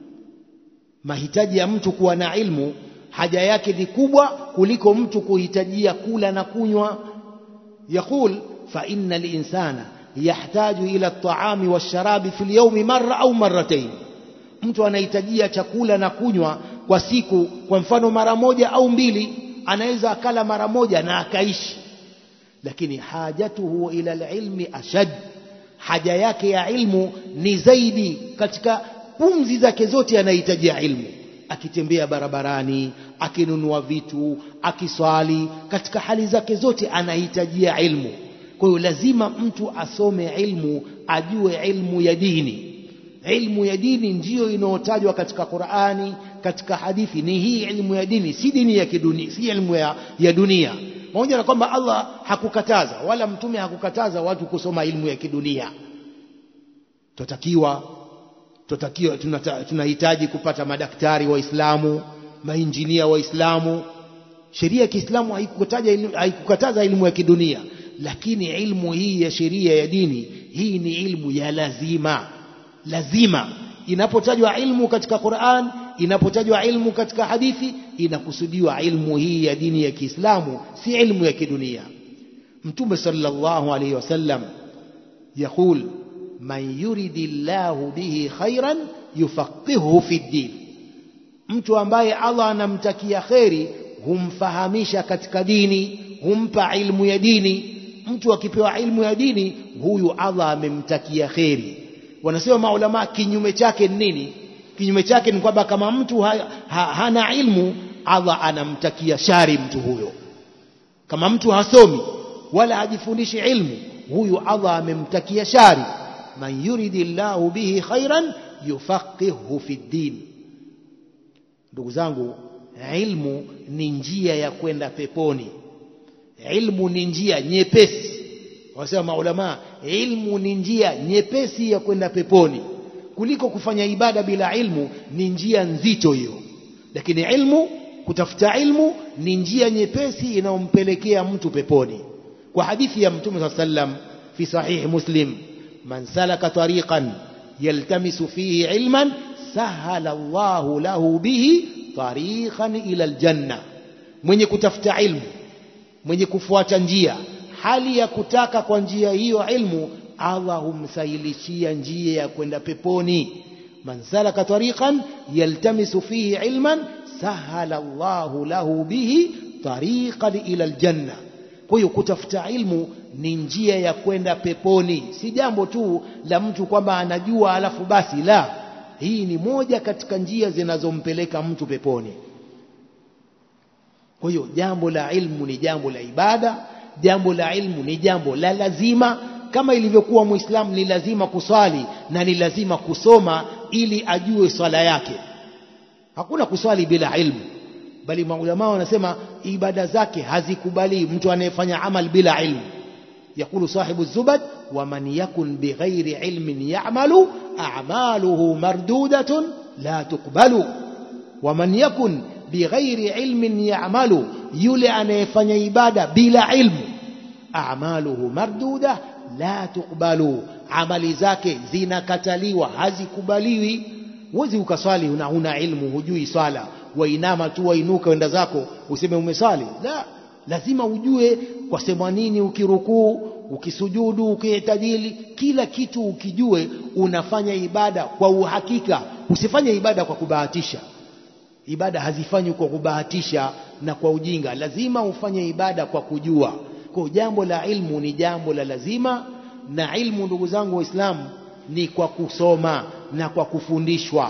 mahitaji ya mtu kuwa na ilmu haja yake ni kubwa kuliko mtu kuhitajia kula na kunywa yaqul fa inna linsana yahtaju ila at-ta'ami wash-sharabi fi al-yawmi marra au marratayn mtu anahitajia chakula na kunywa kwa siku kwa mfano mara moja au mbili anaweza akala mara moja na akaishi lakini hajatuhu ila al-ilmi ashad haja yake ya ilmu ni zaidi katika pumzi zake zote anahitajia ilmu akitembea barabarani akinunua vitu akiswali katika hali zake zote anahitajia ilmu kwa hiyo lazima mtu asome ilmu ajue ilmu ya dini ilmu ya dini ndiyo inayotajwa katika Qur'ani katika hadithi ni hii ilmu ya dini si dini ya kidunia si ilmu ya, ya dunia pamoja na kwamba Allah hakukataza wala mtume hakukataza watu kusoma ilmu ya kidunia tutakiwa tutakiwa tunahitaji kupata madaktari waislamu mainjinia waislamu sheria ya Kiislamu haikukataza haikukataza elimu ya kidunia lakini ilmu hii ya sheria ya dini hii ni ilmu ya lazima lazima inapotajwa ilmu katika Qur'an inapotajwa ilmu katika hadithi inakusudiwa ilmu hii ya dini ya Kiislamu si ilmu ya kidunia mtume sallallahu alayhi wasallam يقول man yuridillahu bihi khairan yufaqihuhu fi ddin, mtu ambaye Allah anamtakia kheri humfahamisha katika dini, humpa ilmu ya dini. Mtu akipewa ilmu ya dini, huyu Allah amemtakia kheri. Wanasema maulama, kinyume chake ni nini? Kinyume chake ni kwamba kama mtu ha, ha, hana ilmu, Allah anamtakia shari mtu huyo. Kama mtu hasomi wala hajifundishi ilmu, huyu Allah amemtakia shari man yuridi llahu bihi khairan yufaqihu fi ddin. Ndugu zangu, ilmu ni njia ya kwenda peponi. Ilmu ni njia nyepesi, wasema maulama, ilmu ni njia nyepesi ya kwenda peponi kuliko kufanya ibada bila ilmu. Ni njia nzito hiyo, lakini ilmu, kutafuta ilmu ni njia nyepesi inayompelekea mtu peponi, kwa hadithi ya Mtume saa sallam fi sahihi Muslim man salaka tariqan yaltamisu fihi ilman sahala Allahu lahu bihi tariqan ila aljanna, mwenye kutafuta ilmu, mwenye kufuata njia, hali ya kutaka kwa njia hiyo ilmu, Allah humsahilishia njia ya kwenda peponi. man salaka tariqan yaltamisu fihi ilman sahala Allahu lahu bihi tariqan ila aljanna. Kwa hiyo kutafuta ilmu ni njia ya kwenda peponi, si jambo tu la mtu kwamba anajua alafu basi. La, hii ni moja katika njia zinazompeleka mtu peponi. Kwa hiyo jambo la ilmu ni jambo la ibada, jambo la ilmu ni jambo la lazima, kama ilivyokuwa Muislamu ni lazima kuswali na ni lazima kusoma ili ajue swala yake. Hakuna kuswali bila ilmu, bali maulamaa wanasema ibada zake hazikubali mtu anayefanya amal bila ilmu. Yaqulu sahibu Zubad, waman yakun bighairi ilmin ya'malu a'maluhu mardudatun la tuqbalu. Waman yakun bighairi ilmin ya'malu, yule anayefanya ibada bila ilmu, a'maluhu marduda la tuqbalu, amali zake zinakataliwa, hazikubaliwi. Huwezi ukaswali una huna ilmu, hujui swala, wainama tu wainuka wenda zako useme umeswali. La, lazima ujue kwa sema nini ukirukuu, ukisujudu, ukiitadili, kila kitu ukijue, unafanya ibada kwa uhakika. Usifanye ibada kwa kubahatisha. Ibada hazifanywi kwa kubahatisha. na kwa ujinga lazima ufanye ibada kwa kujua kwa jambo la ilmu ni jambo la lazima na ilmu ndugu zangu waislamu ni kwa kusoma na kwa kufundishwa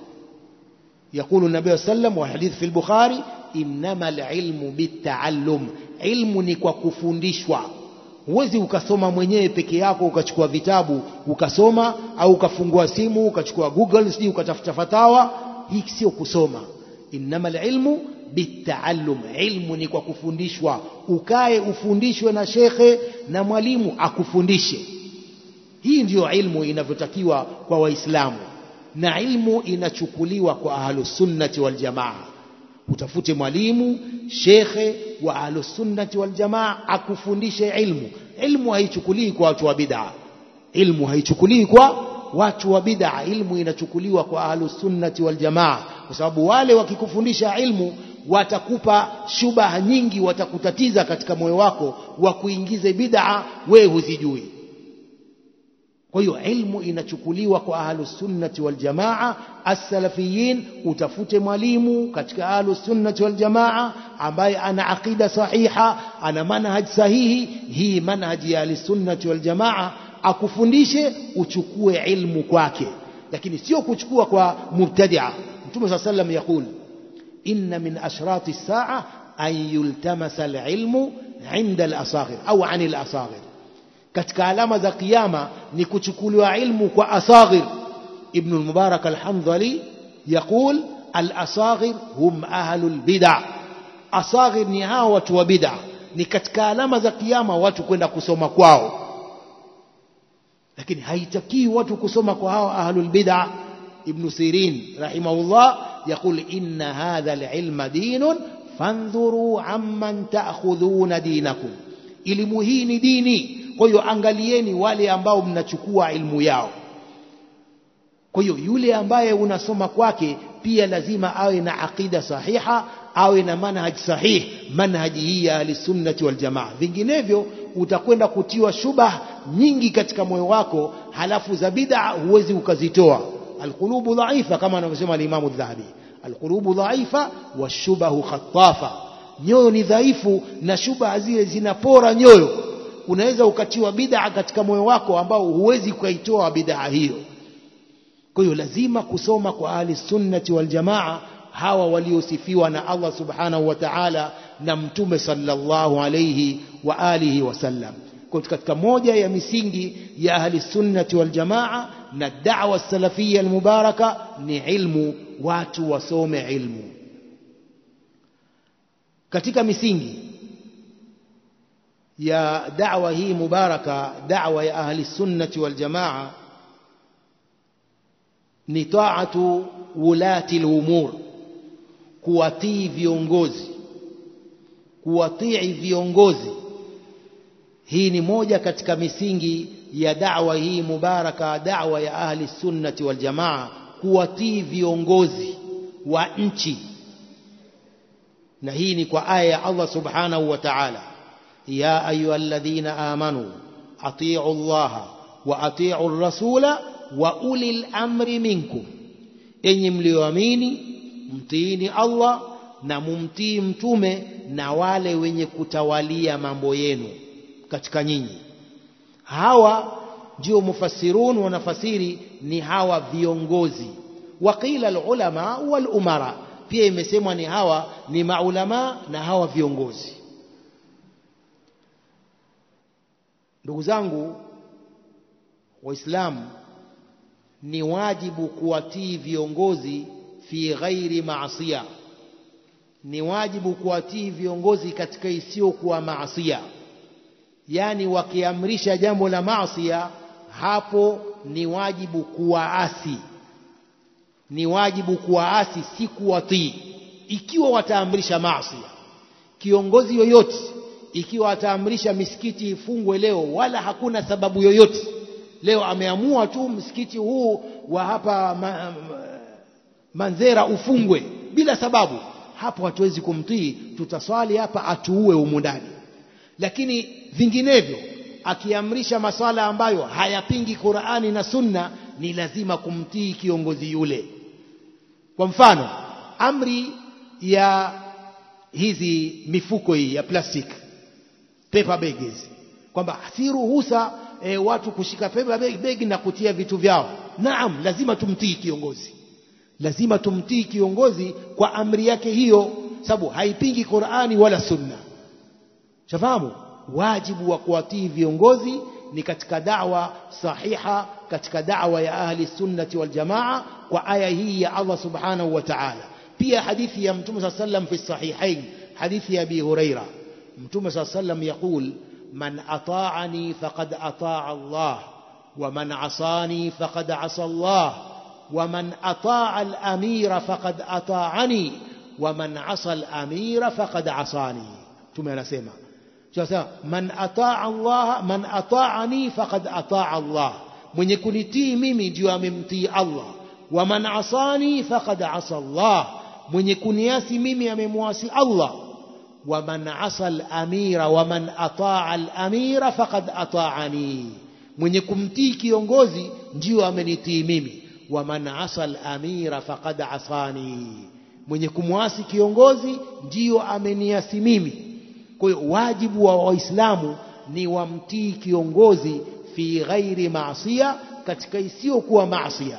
يقول النبي صلى الله عليه وسلم والحديث في البخاري إنما العلم بالتعلم علم ni kwa kufundishwa huwezi ukasoma mwenyewe peke yako ukachukua vitabu ukasoma au ukafungua simu ukachukua google sijui ukatafuta fatawa hii sio kusoma innama alilmu bitaallum ilmu ni kwa kufundishwa ukae ufundishwe na shekhe na mwalimu akufundishe hii ndiyo ilmu inavyotakiwa kwa waislamu na ilmu inachukuliwa kwa ahlusunnati waljamaa utafute mwalimu shekhe wa ahlusunnati waljamaa akufundishe ilmu ilmu haichukuliwi kwa watu wa bid'a ilmu haichukuliwi kwa watu wa bid'a ilmu inachukuliwa kwa ahlusunnati waljamaa kwa sababu wale wakikufundisha ilmu watakupa shubaha nyingi watakutatiza katika moyo wako wa kuingize bid'a wewe huzijui kwa hiyo ilmu inachukuliwa kwa ahlusunnati waljamaa assalafiyin utafute mwalimu katika ahlusunnati waljamaa ambaye ana aqida sahiha ana manhaj sahihi hii manhaji ya ahlusunnati waljamaa akufundishe uchukue ilmu kwake lakini sio kuchukua kwa mubtadia mtume saa sallam yaqul inna min ashrati saa an yultamasa alilmu inda alasaghir au ani alasaghir katika alama za kiyama ni kuchukuliwa ilmu kwa asaghir ibn al-mubarak al-hamdali yaqul al-asaghir hum ahlu al-bid'a asaghir ni hao watu wa bid'a ni katika alama za kiyama watu kwenda kusoma kwao lakini haitakii watu kusoma kwa hao ahlul bid'a ibn sirin rahimahullah yaqul inna hadha al-ilma dinun fandhuru amman ta'khudhuna dinakum elimu hii ni dini kwa hiyo angalieni wale ambao mnachukua ilmu yao kwa hiyo yule ambaye unasoma kwake pia lazima awe na aqida sahiha awe na manhaj sahih manhaji hii ya ahlisunnati waljamaa vinginevyo utakwenda kutiwa shubah nyingi katika moyo wako halafu za bid'a huwezi ukazitoa alqulubu dhaifa kama anavyosema alimamu dhahabi alqulubu dhaifa washubahu khatafa nyoyo ni dhaifu na shubha zile zinapora nyoyo unaweza ukatiwa bid'a katika moyo wako ambao huwezi ukaitoa bid'a hiyo kwa hiyo lazima kusoma kwa ahli sunnati wal jamaa hawa waliosifiwa na Allah subhanahu wa ta'ala na mtume sallallahu alayhi wa alihi wasallam kwa katika moja ya misingi ya ahli sunnati wal jamaa na da'wa salafia almubaraka ni ilmu watu wasome ilmu katika misingi ya da'wa hii mubaraka da'wa ya ahli sunnati wal jamaa ni taatu wulati al-umur kuwatii viongozi kuwatii viongozi hii ni moja katika misingi ya da'wa hii mubaraka da'wa ya ahli sunnati wal jamaa kuwatii viongozi wa nchi na hii ni kwa aya ya Allah subhanahu wa ta'ala ya ayyuhalladhina amanu atii'u Allah wa atii'u ar-rasula wa ulil amri minkum enyi mlioamini mtiini Allah na mumtii mtume na wale wenye kutawalia mambo yenu katika nyinyi hawa ndio mufassirun wanafasiri ni hawa viongozi waqila alulama wal umara pia imesemwa ni hawa ni maulama na hawa viongozi ndugu zangu waislamu ni wajibu kuwatii viongozi fi ghairi maasiya ni wajibu kuwatii viongozi katika isiyokuwa maasia yani wakiamrisha jambo la maasia hapo ni wajibu kuwaasi ni wajibu kuwaasi si kuwatii ikiwa wataamrisha maasia kiongozi yoyote ikiwa ataamrisha misikiti ifungwe leo wala hakuna sababu yoyote leo ameamua tu msikiti huu wa hapa ma, ma, Manzera ufungwe bila sababu hapo hatuwezi kumtii tutaswali hapa atuue humu ndani lakini vinginevyo akiamrisha maswala ambayo hayapingi Qur'ani na Sunna ni lazima kumtii kiongozi yule kwa mfano amri ya hizi mifuko hii ya plastiki paper bag hizi kwamba si ruhusa e, watu kushika paper bag, bag na kutia vitu vyao naam lazima tumtii kiongozi lazima tumtii kiongozi kwa amri yake hiyo sababu haipingi Qur'ani wala sunna shafahamu wajibu wa kuwatii viongozi ni katika da'wa sahiha katika da'wa ya ahli sunnati wal jamaa kwa aya hii ya Allah subhanahu wa ta'ala pia hadithi ya mtume صلى الله عليه وسلم في الصحيحين حديث أبي هريرة متوم صلى الله عليه وسلم يقول من أطاعني فقد أطاع الله ومن عصاني فقد عصى الله ومن أطاع الأمير فقد أطاعني ومن عصى الأمير فقد عصاني ثم نسمع من أطاع الله من أطاعني فقد أطاع الله mwenye kunitii mimi ndio amemtii Allah wa man asani faqad asa Allah mwenye kuniasi mimi amemwasi Allah wa man asa al-amira wa man ataa al-amira faqad ataani mwenye kumtii kiongozi ndio amenitii mimi wa man asa al-amira faqad asani mwenye kumwasi kiongozi ndio ameniasi mimi kwa hiyo wajibu wa waislamu ni wamtii kiongozi fi ghairi maasiya katika isiyokuwa maasiya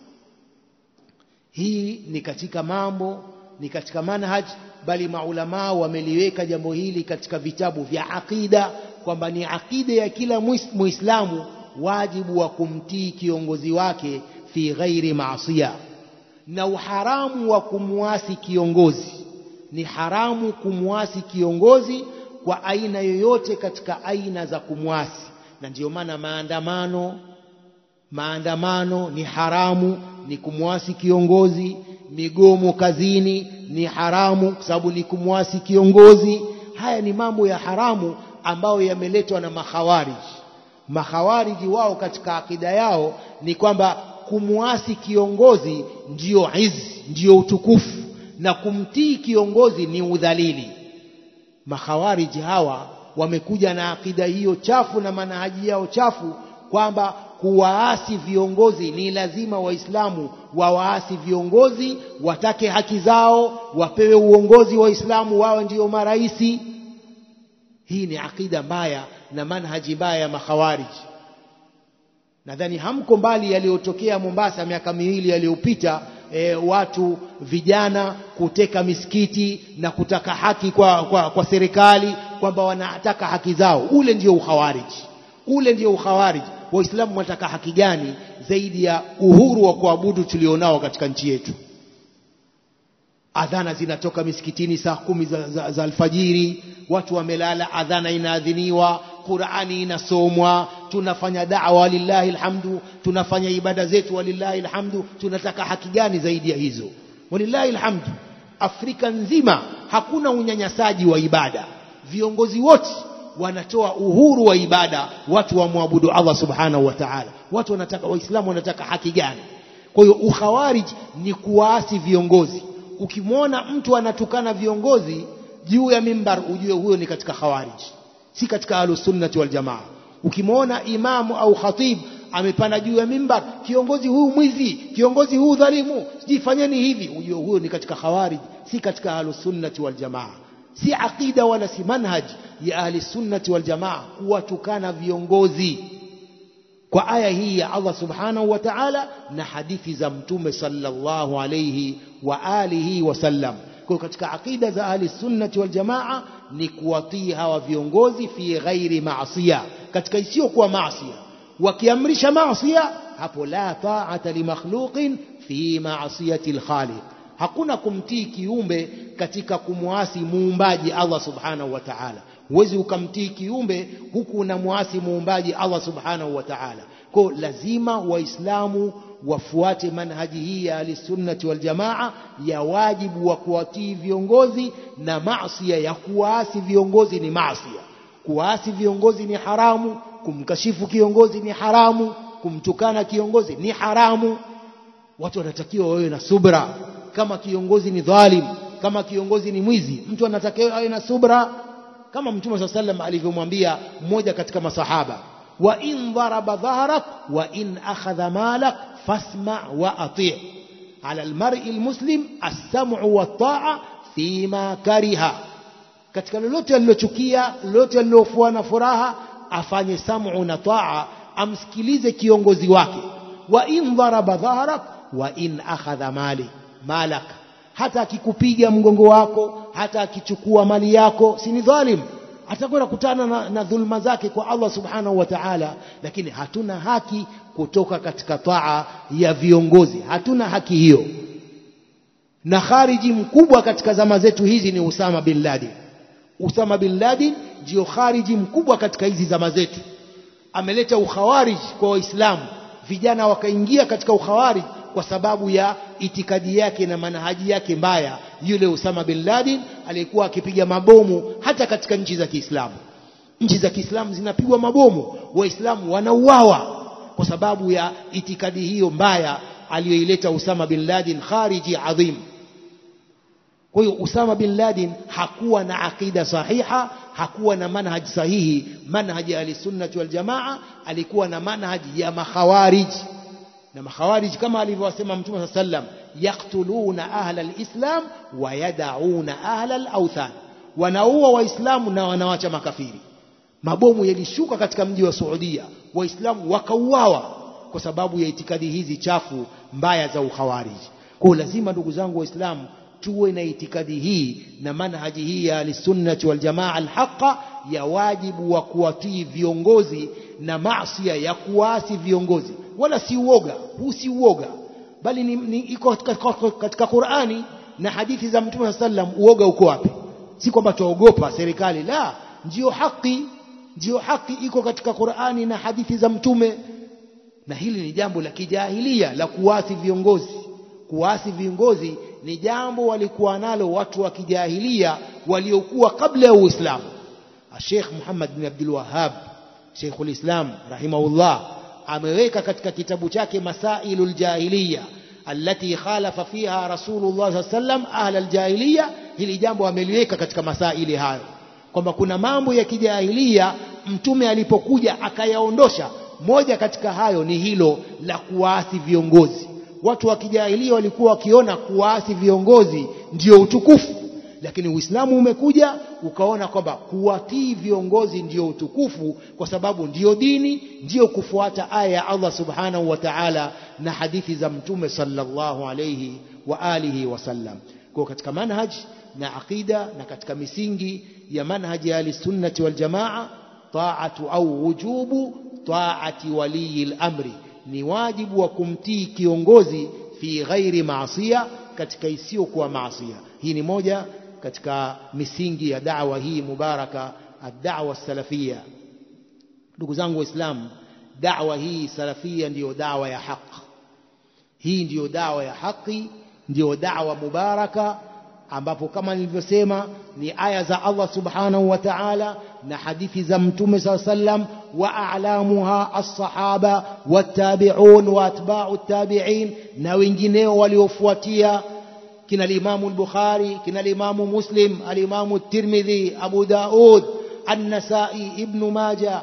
hii ni katika mambo ni katika manhaj bali maulamaa wameliweka jambo hili katika vitabu vya aqida kwamba ni aqida ya kila muislamu wajibu wa kumtii kiongozi wake fi ghairi maasiya na uharamu wa kumwasi kiongozi ni haramu kumwasi kiongozi kwa aina yoyote katika aina za kumwasi na ndiyo maana maandamano maandamano ni haramu ni kumwasi kiongozi migomo kazini ni haramu kwa sababu ni kumwasi kiongozi haya ni mambo ya haramu ambayo yameletwa na makhawariji makhawariji wao katika akida yao ni kwamba kumwasi kiongozi ndiyo izi ndiyo utukufu na kumtii kiongozi ni udhalili makhawariji hawa wamekuja na akida hiyo chafu na manahaji yao chafu kwamba kuwaasi viongozi ni lazima waislamu wawaasi viongozi watake haki zao wapewe uongozi waislamu wawe ndiyo maraisi hii ni akida mbaya na manhaji mbaya ya makhawariji nadhani hamko mbali yaliyotokea Mombasa miaka miwili yaliyopita e, watu vijana kuteka misikiti na kutaka haki kwa, kwa, kwa serikali kwamba wanataka haki zao ule ndio ukhawariji ule ndio ukhawariji waislamu wanataka haki gani zaidi ya uhuru wa kuabudu tulionao katika nchi yetu adhana zinatoka misikitini saa kumi za, za, za alfajiri watu wamelala adhana inaadhiniwa qurani inasomwa tunafanya dawa lillahi alhamdu tunafanya ibada zetu walillahi alhamdu tunataka haki gani zaidi ya hizo walillahi alhamdu afrika nzima hakuna unyanyasaji wa ibada viongozi wote wanatoa uhuru wa ibada watu wamwabudu Allah subhanahu wa ta'ala watu wanataka waislamu wanataka haki gani kwa hiyo ukhawarij ni kuwaasi viongozi ukimwona mtu anatukana viongozi juu ya mimbar ujue huyo ni katika khawarij si katika ahlusunnati wal jamaa ukimwona imamu au khatib amepanda juu ya mimbar kiongozi huyu mwizi kiongozi huyu dhalimu sijifanyeni hivi ujue huyo ni katika khawarij si katika ahlusunnati wal jamaa si aqida wala si manhaj ya ahli sunnati wal jamaa kuwatukana viongozi kwa aya hii ya Allah subhanahu wa ta'ala na hadithi za mtume sallallahu alayhi wa alihi wasallam kwa katika aqida za ahli sunnati wal jamaa ni kuwatii hawa viongozi fi ghairi maasiya katika isiyokuwa maasiya wakiamrisha maasiya hapo la ta'ata li makhluqin fi maasiyati al-khaliq hakuna kumtii kiumbe katika kumwasi muumbaji Allah subhanahu wa ta'ala huwezi ukamtii kiumbe huku unamwasi muumbaji Allah subhanahu wa ta'ala kwa lazima waislamu wafuate manhaji hii ya ahlisunnati wal jamaa ya wajibu wa kuwatii viongozi na maasiya ya kuwaasi viongozi ni maasiya kuwaasi viongozi ni haramu kumkashifu kiongozi ni haramu kumtukana kiongozi ni haramu watu wanatakiwa wawe na subra kama kiongozi ni dhalim kama kiongozi ni mwizi mtu anatakiwa awe na subra kama mtume saa sallam alivyomwambia mmoja katika masahaba wa in dharaba dhahrak wa in akhadha malak fasma wa ati ala almar'i almuslim as-sam'u wat-ta'a fima kariha katika lolote alilochukia lolote alilofuwa na furaha afanye samu na taa amsikilize kiongozi wake wa in dharaba dhahrak wa in akhadha mali malak hata akikupiga mgongo wako hata akichukua mali yako si ni dhalim atakwenda kutana na, na dhulma zake kwa Allah subhanahu wa ta'ala lakini hatuna haki kutoka katika taa ya viongozi hatuna haki hiyo na khariji mkubwa katika zama zetu hizi ni Usama bin Laden Usama bin Laden ndio khariji mkubwa katika hizi zama zetu ameleta ukhawarij kwa waislamu vijana wakaingia katika ukhawarij kwa sababu ya itikadi yake na manhaji yake mbaya yule Usama bin Laden alikuwa akipiga mabomu hata katika nchi za Kiislamu nchi za Kiislamu zinapigwa mabomu waislamu wanauawa kwa sababu ya itikadi hiyo mbaya aliyoileta Usama bin Laden khariji adhim kwa hiyo Usama bin Laden hakuwa na akida sahiha hakuwa na manhaji sahihi manhaji ya ahlisunnati wal jamaa alikuwa na manhaji ya makhawarij na makhawarij kama alivyosema mtume saa sallam yaktuluna ahla alislam wa yadauna ahla alauthan wanaua waislamu na wanawacha makafiri mabomu yalishuka katika mji wa Saudia waislamu wakauawa kwa sababu ya itikadi hizi chafu mbaya za ukhawarij kwa lazima ndugu zangu waislamu tuwe na itikadi hii na manhaji hii ya ahlisunnati waljamaa alhaqa ya wajibu wa kuwatii viongozi na maasiya ya kuasi viongozi wala si uoga huu si uoga bali ni, ni iko katika, katika Qur'ani na hadithi za Mtume sallam uoga uko wapi si kwamba tuogopa serikali la ndio haki ndio haki iko katika Qur'ani na hadithi za Mtume na hili ni jambo la kijahilia la kuasi viongozi kuasi viongozi ni jambo walikuwa nalo watu wa kijahilia waliokuwa kabla ya Uislamu Sheikh Muhammad bin Abdul Wahhab Sheikhul Islam rahimahullah ameweka katika kitabu chake Masailul Jahiliya allati khalafa fiha Rasulullah sallam ahla aljahiliya hili jambo ameliweka katika masaili hayo kwamba kuna mambo ya kijahilia mtume alipokuja akayaondosha moja katika hayo ni hilo la kuwaasi viongozi watu wa kijahilia walikuwa wakiona kuwaasi viongozi ndio utukufu lakini Uislamu umekuja ukaona kwamba kuwatii viongozi ndio utukufu kwa sababu ndio dini ndio kufuata aya ya Allah subhanahu wa ta'ala na hadithi za mtume sallallahu alayhi wa alihi wasallam kwa katika manhaj na aqida na katika misingi ya manhaji ya ahlisunnati wal jamaa taatu au wujubu taati walii al-amri ni wajibu wa kumtii kiongozi fi ghairi maasiya katika isiyokuwa maasiya hii ni moja katika misingi ya da'wa hii mubaraka ad-da'wa salafia ndugu zangu waislamu da'wa hii salafia ndiyo da'wa ya haki hii ndiyo da'wa ya haki ndiyo da'wa mubaraka ambapo kama nilivyosema ni aya za Allah subhanahu wa ta'ala na hadithi za mtume saa sallam wa a'lamuha as-sahaba wattabi'un wa atba'u tabi'in na wengineo waliofuatia kina limamu al-Bukhari kina limamu Muslim alimamu Tirmidhi Abu Daud An-Nasa'i Ibn Majah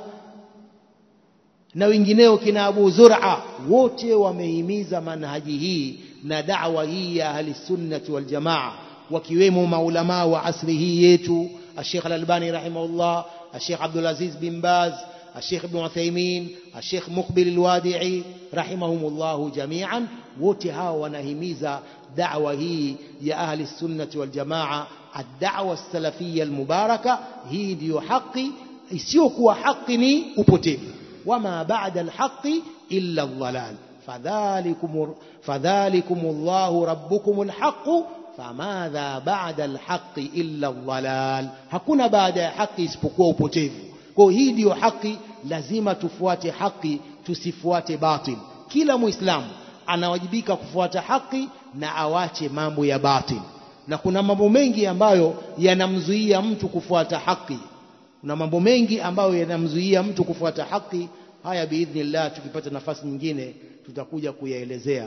na wengineo kina Abu Zur'a wote wamehimiza manhaji hii na da'wa hii ya ahli sunnati wal jamaa wakiwemo maulama wa asri hii yetu Sheikh Al-Albani rahimahullah Sheikh Abdul Aziz bin Baz الشيخ ابن عثيمين الشيخ مقبل الوادعي رحمهم الله جميعا wote hawa wanahimiza da'wa hii ya ahli sunnati wal jamaa ad-da'wa as-salafiyya al-mubaraka hii ndiyo haki isiyokuwa haki ni upotevu wama ba'da al-haqqi illa ad-dhalal fadhalikum fadhalikum Allahu rabbukum al-haqq famadha ba'da al-haqqi illa ad-dhalal hakuna baada ya haki isipokuwa upotevu kwa hii ndiyo haki lazima tufuate haki tusifuate batil kila muislamu anawajibika kufuata haki na awache mambo ya batil na kuna mambo mengi ambayo yanamzuia mtu kufuata haki kuna mambo mengi ambayo yanamzuia mtu kufuata haki haya biidhnillah tukipata nafasi nyingine tutakuja kuyaelezea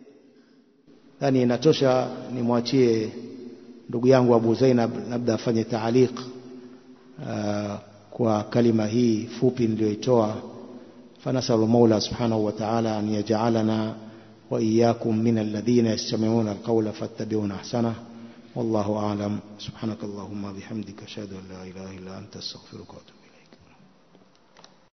yani inatosha nimwachie ndugu yangu Abu Zainab labda afanye taaliq uh, kwa kalima hii fupi niliyoitoa fanasalu maula subhanahu wa ta'ala an yaj'alana wa iyyakum min alladhina yastami'una alqawla fattabi'una ahsana والله أعلم سبحانك اللهم بحمدك أشهد أن لا إله إلا أنت أستغفرك وأتوب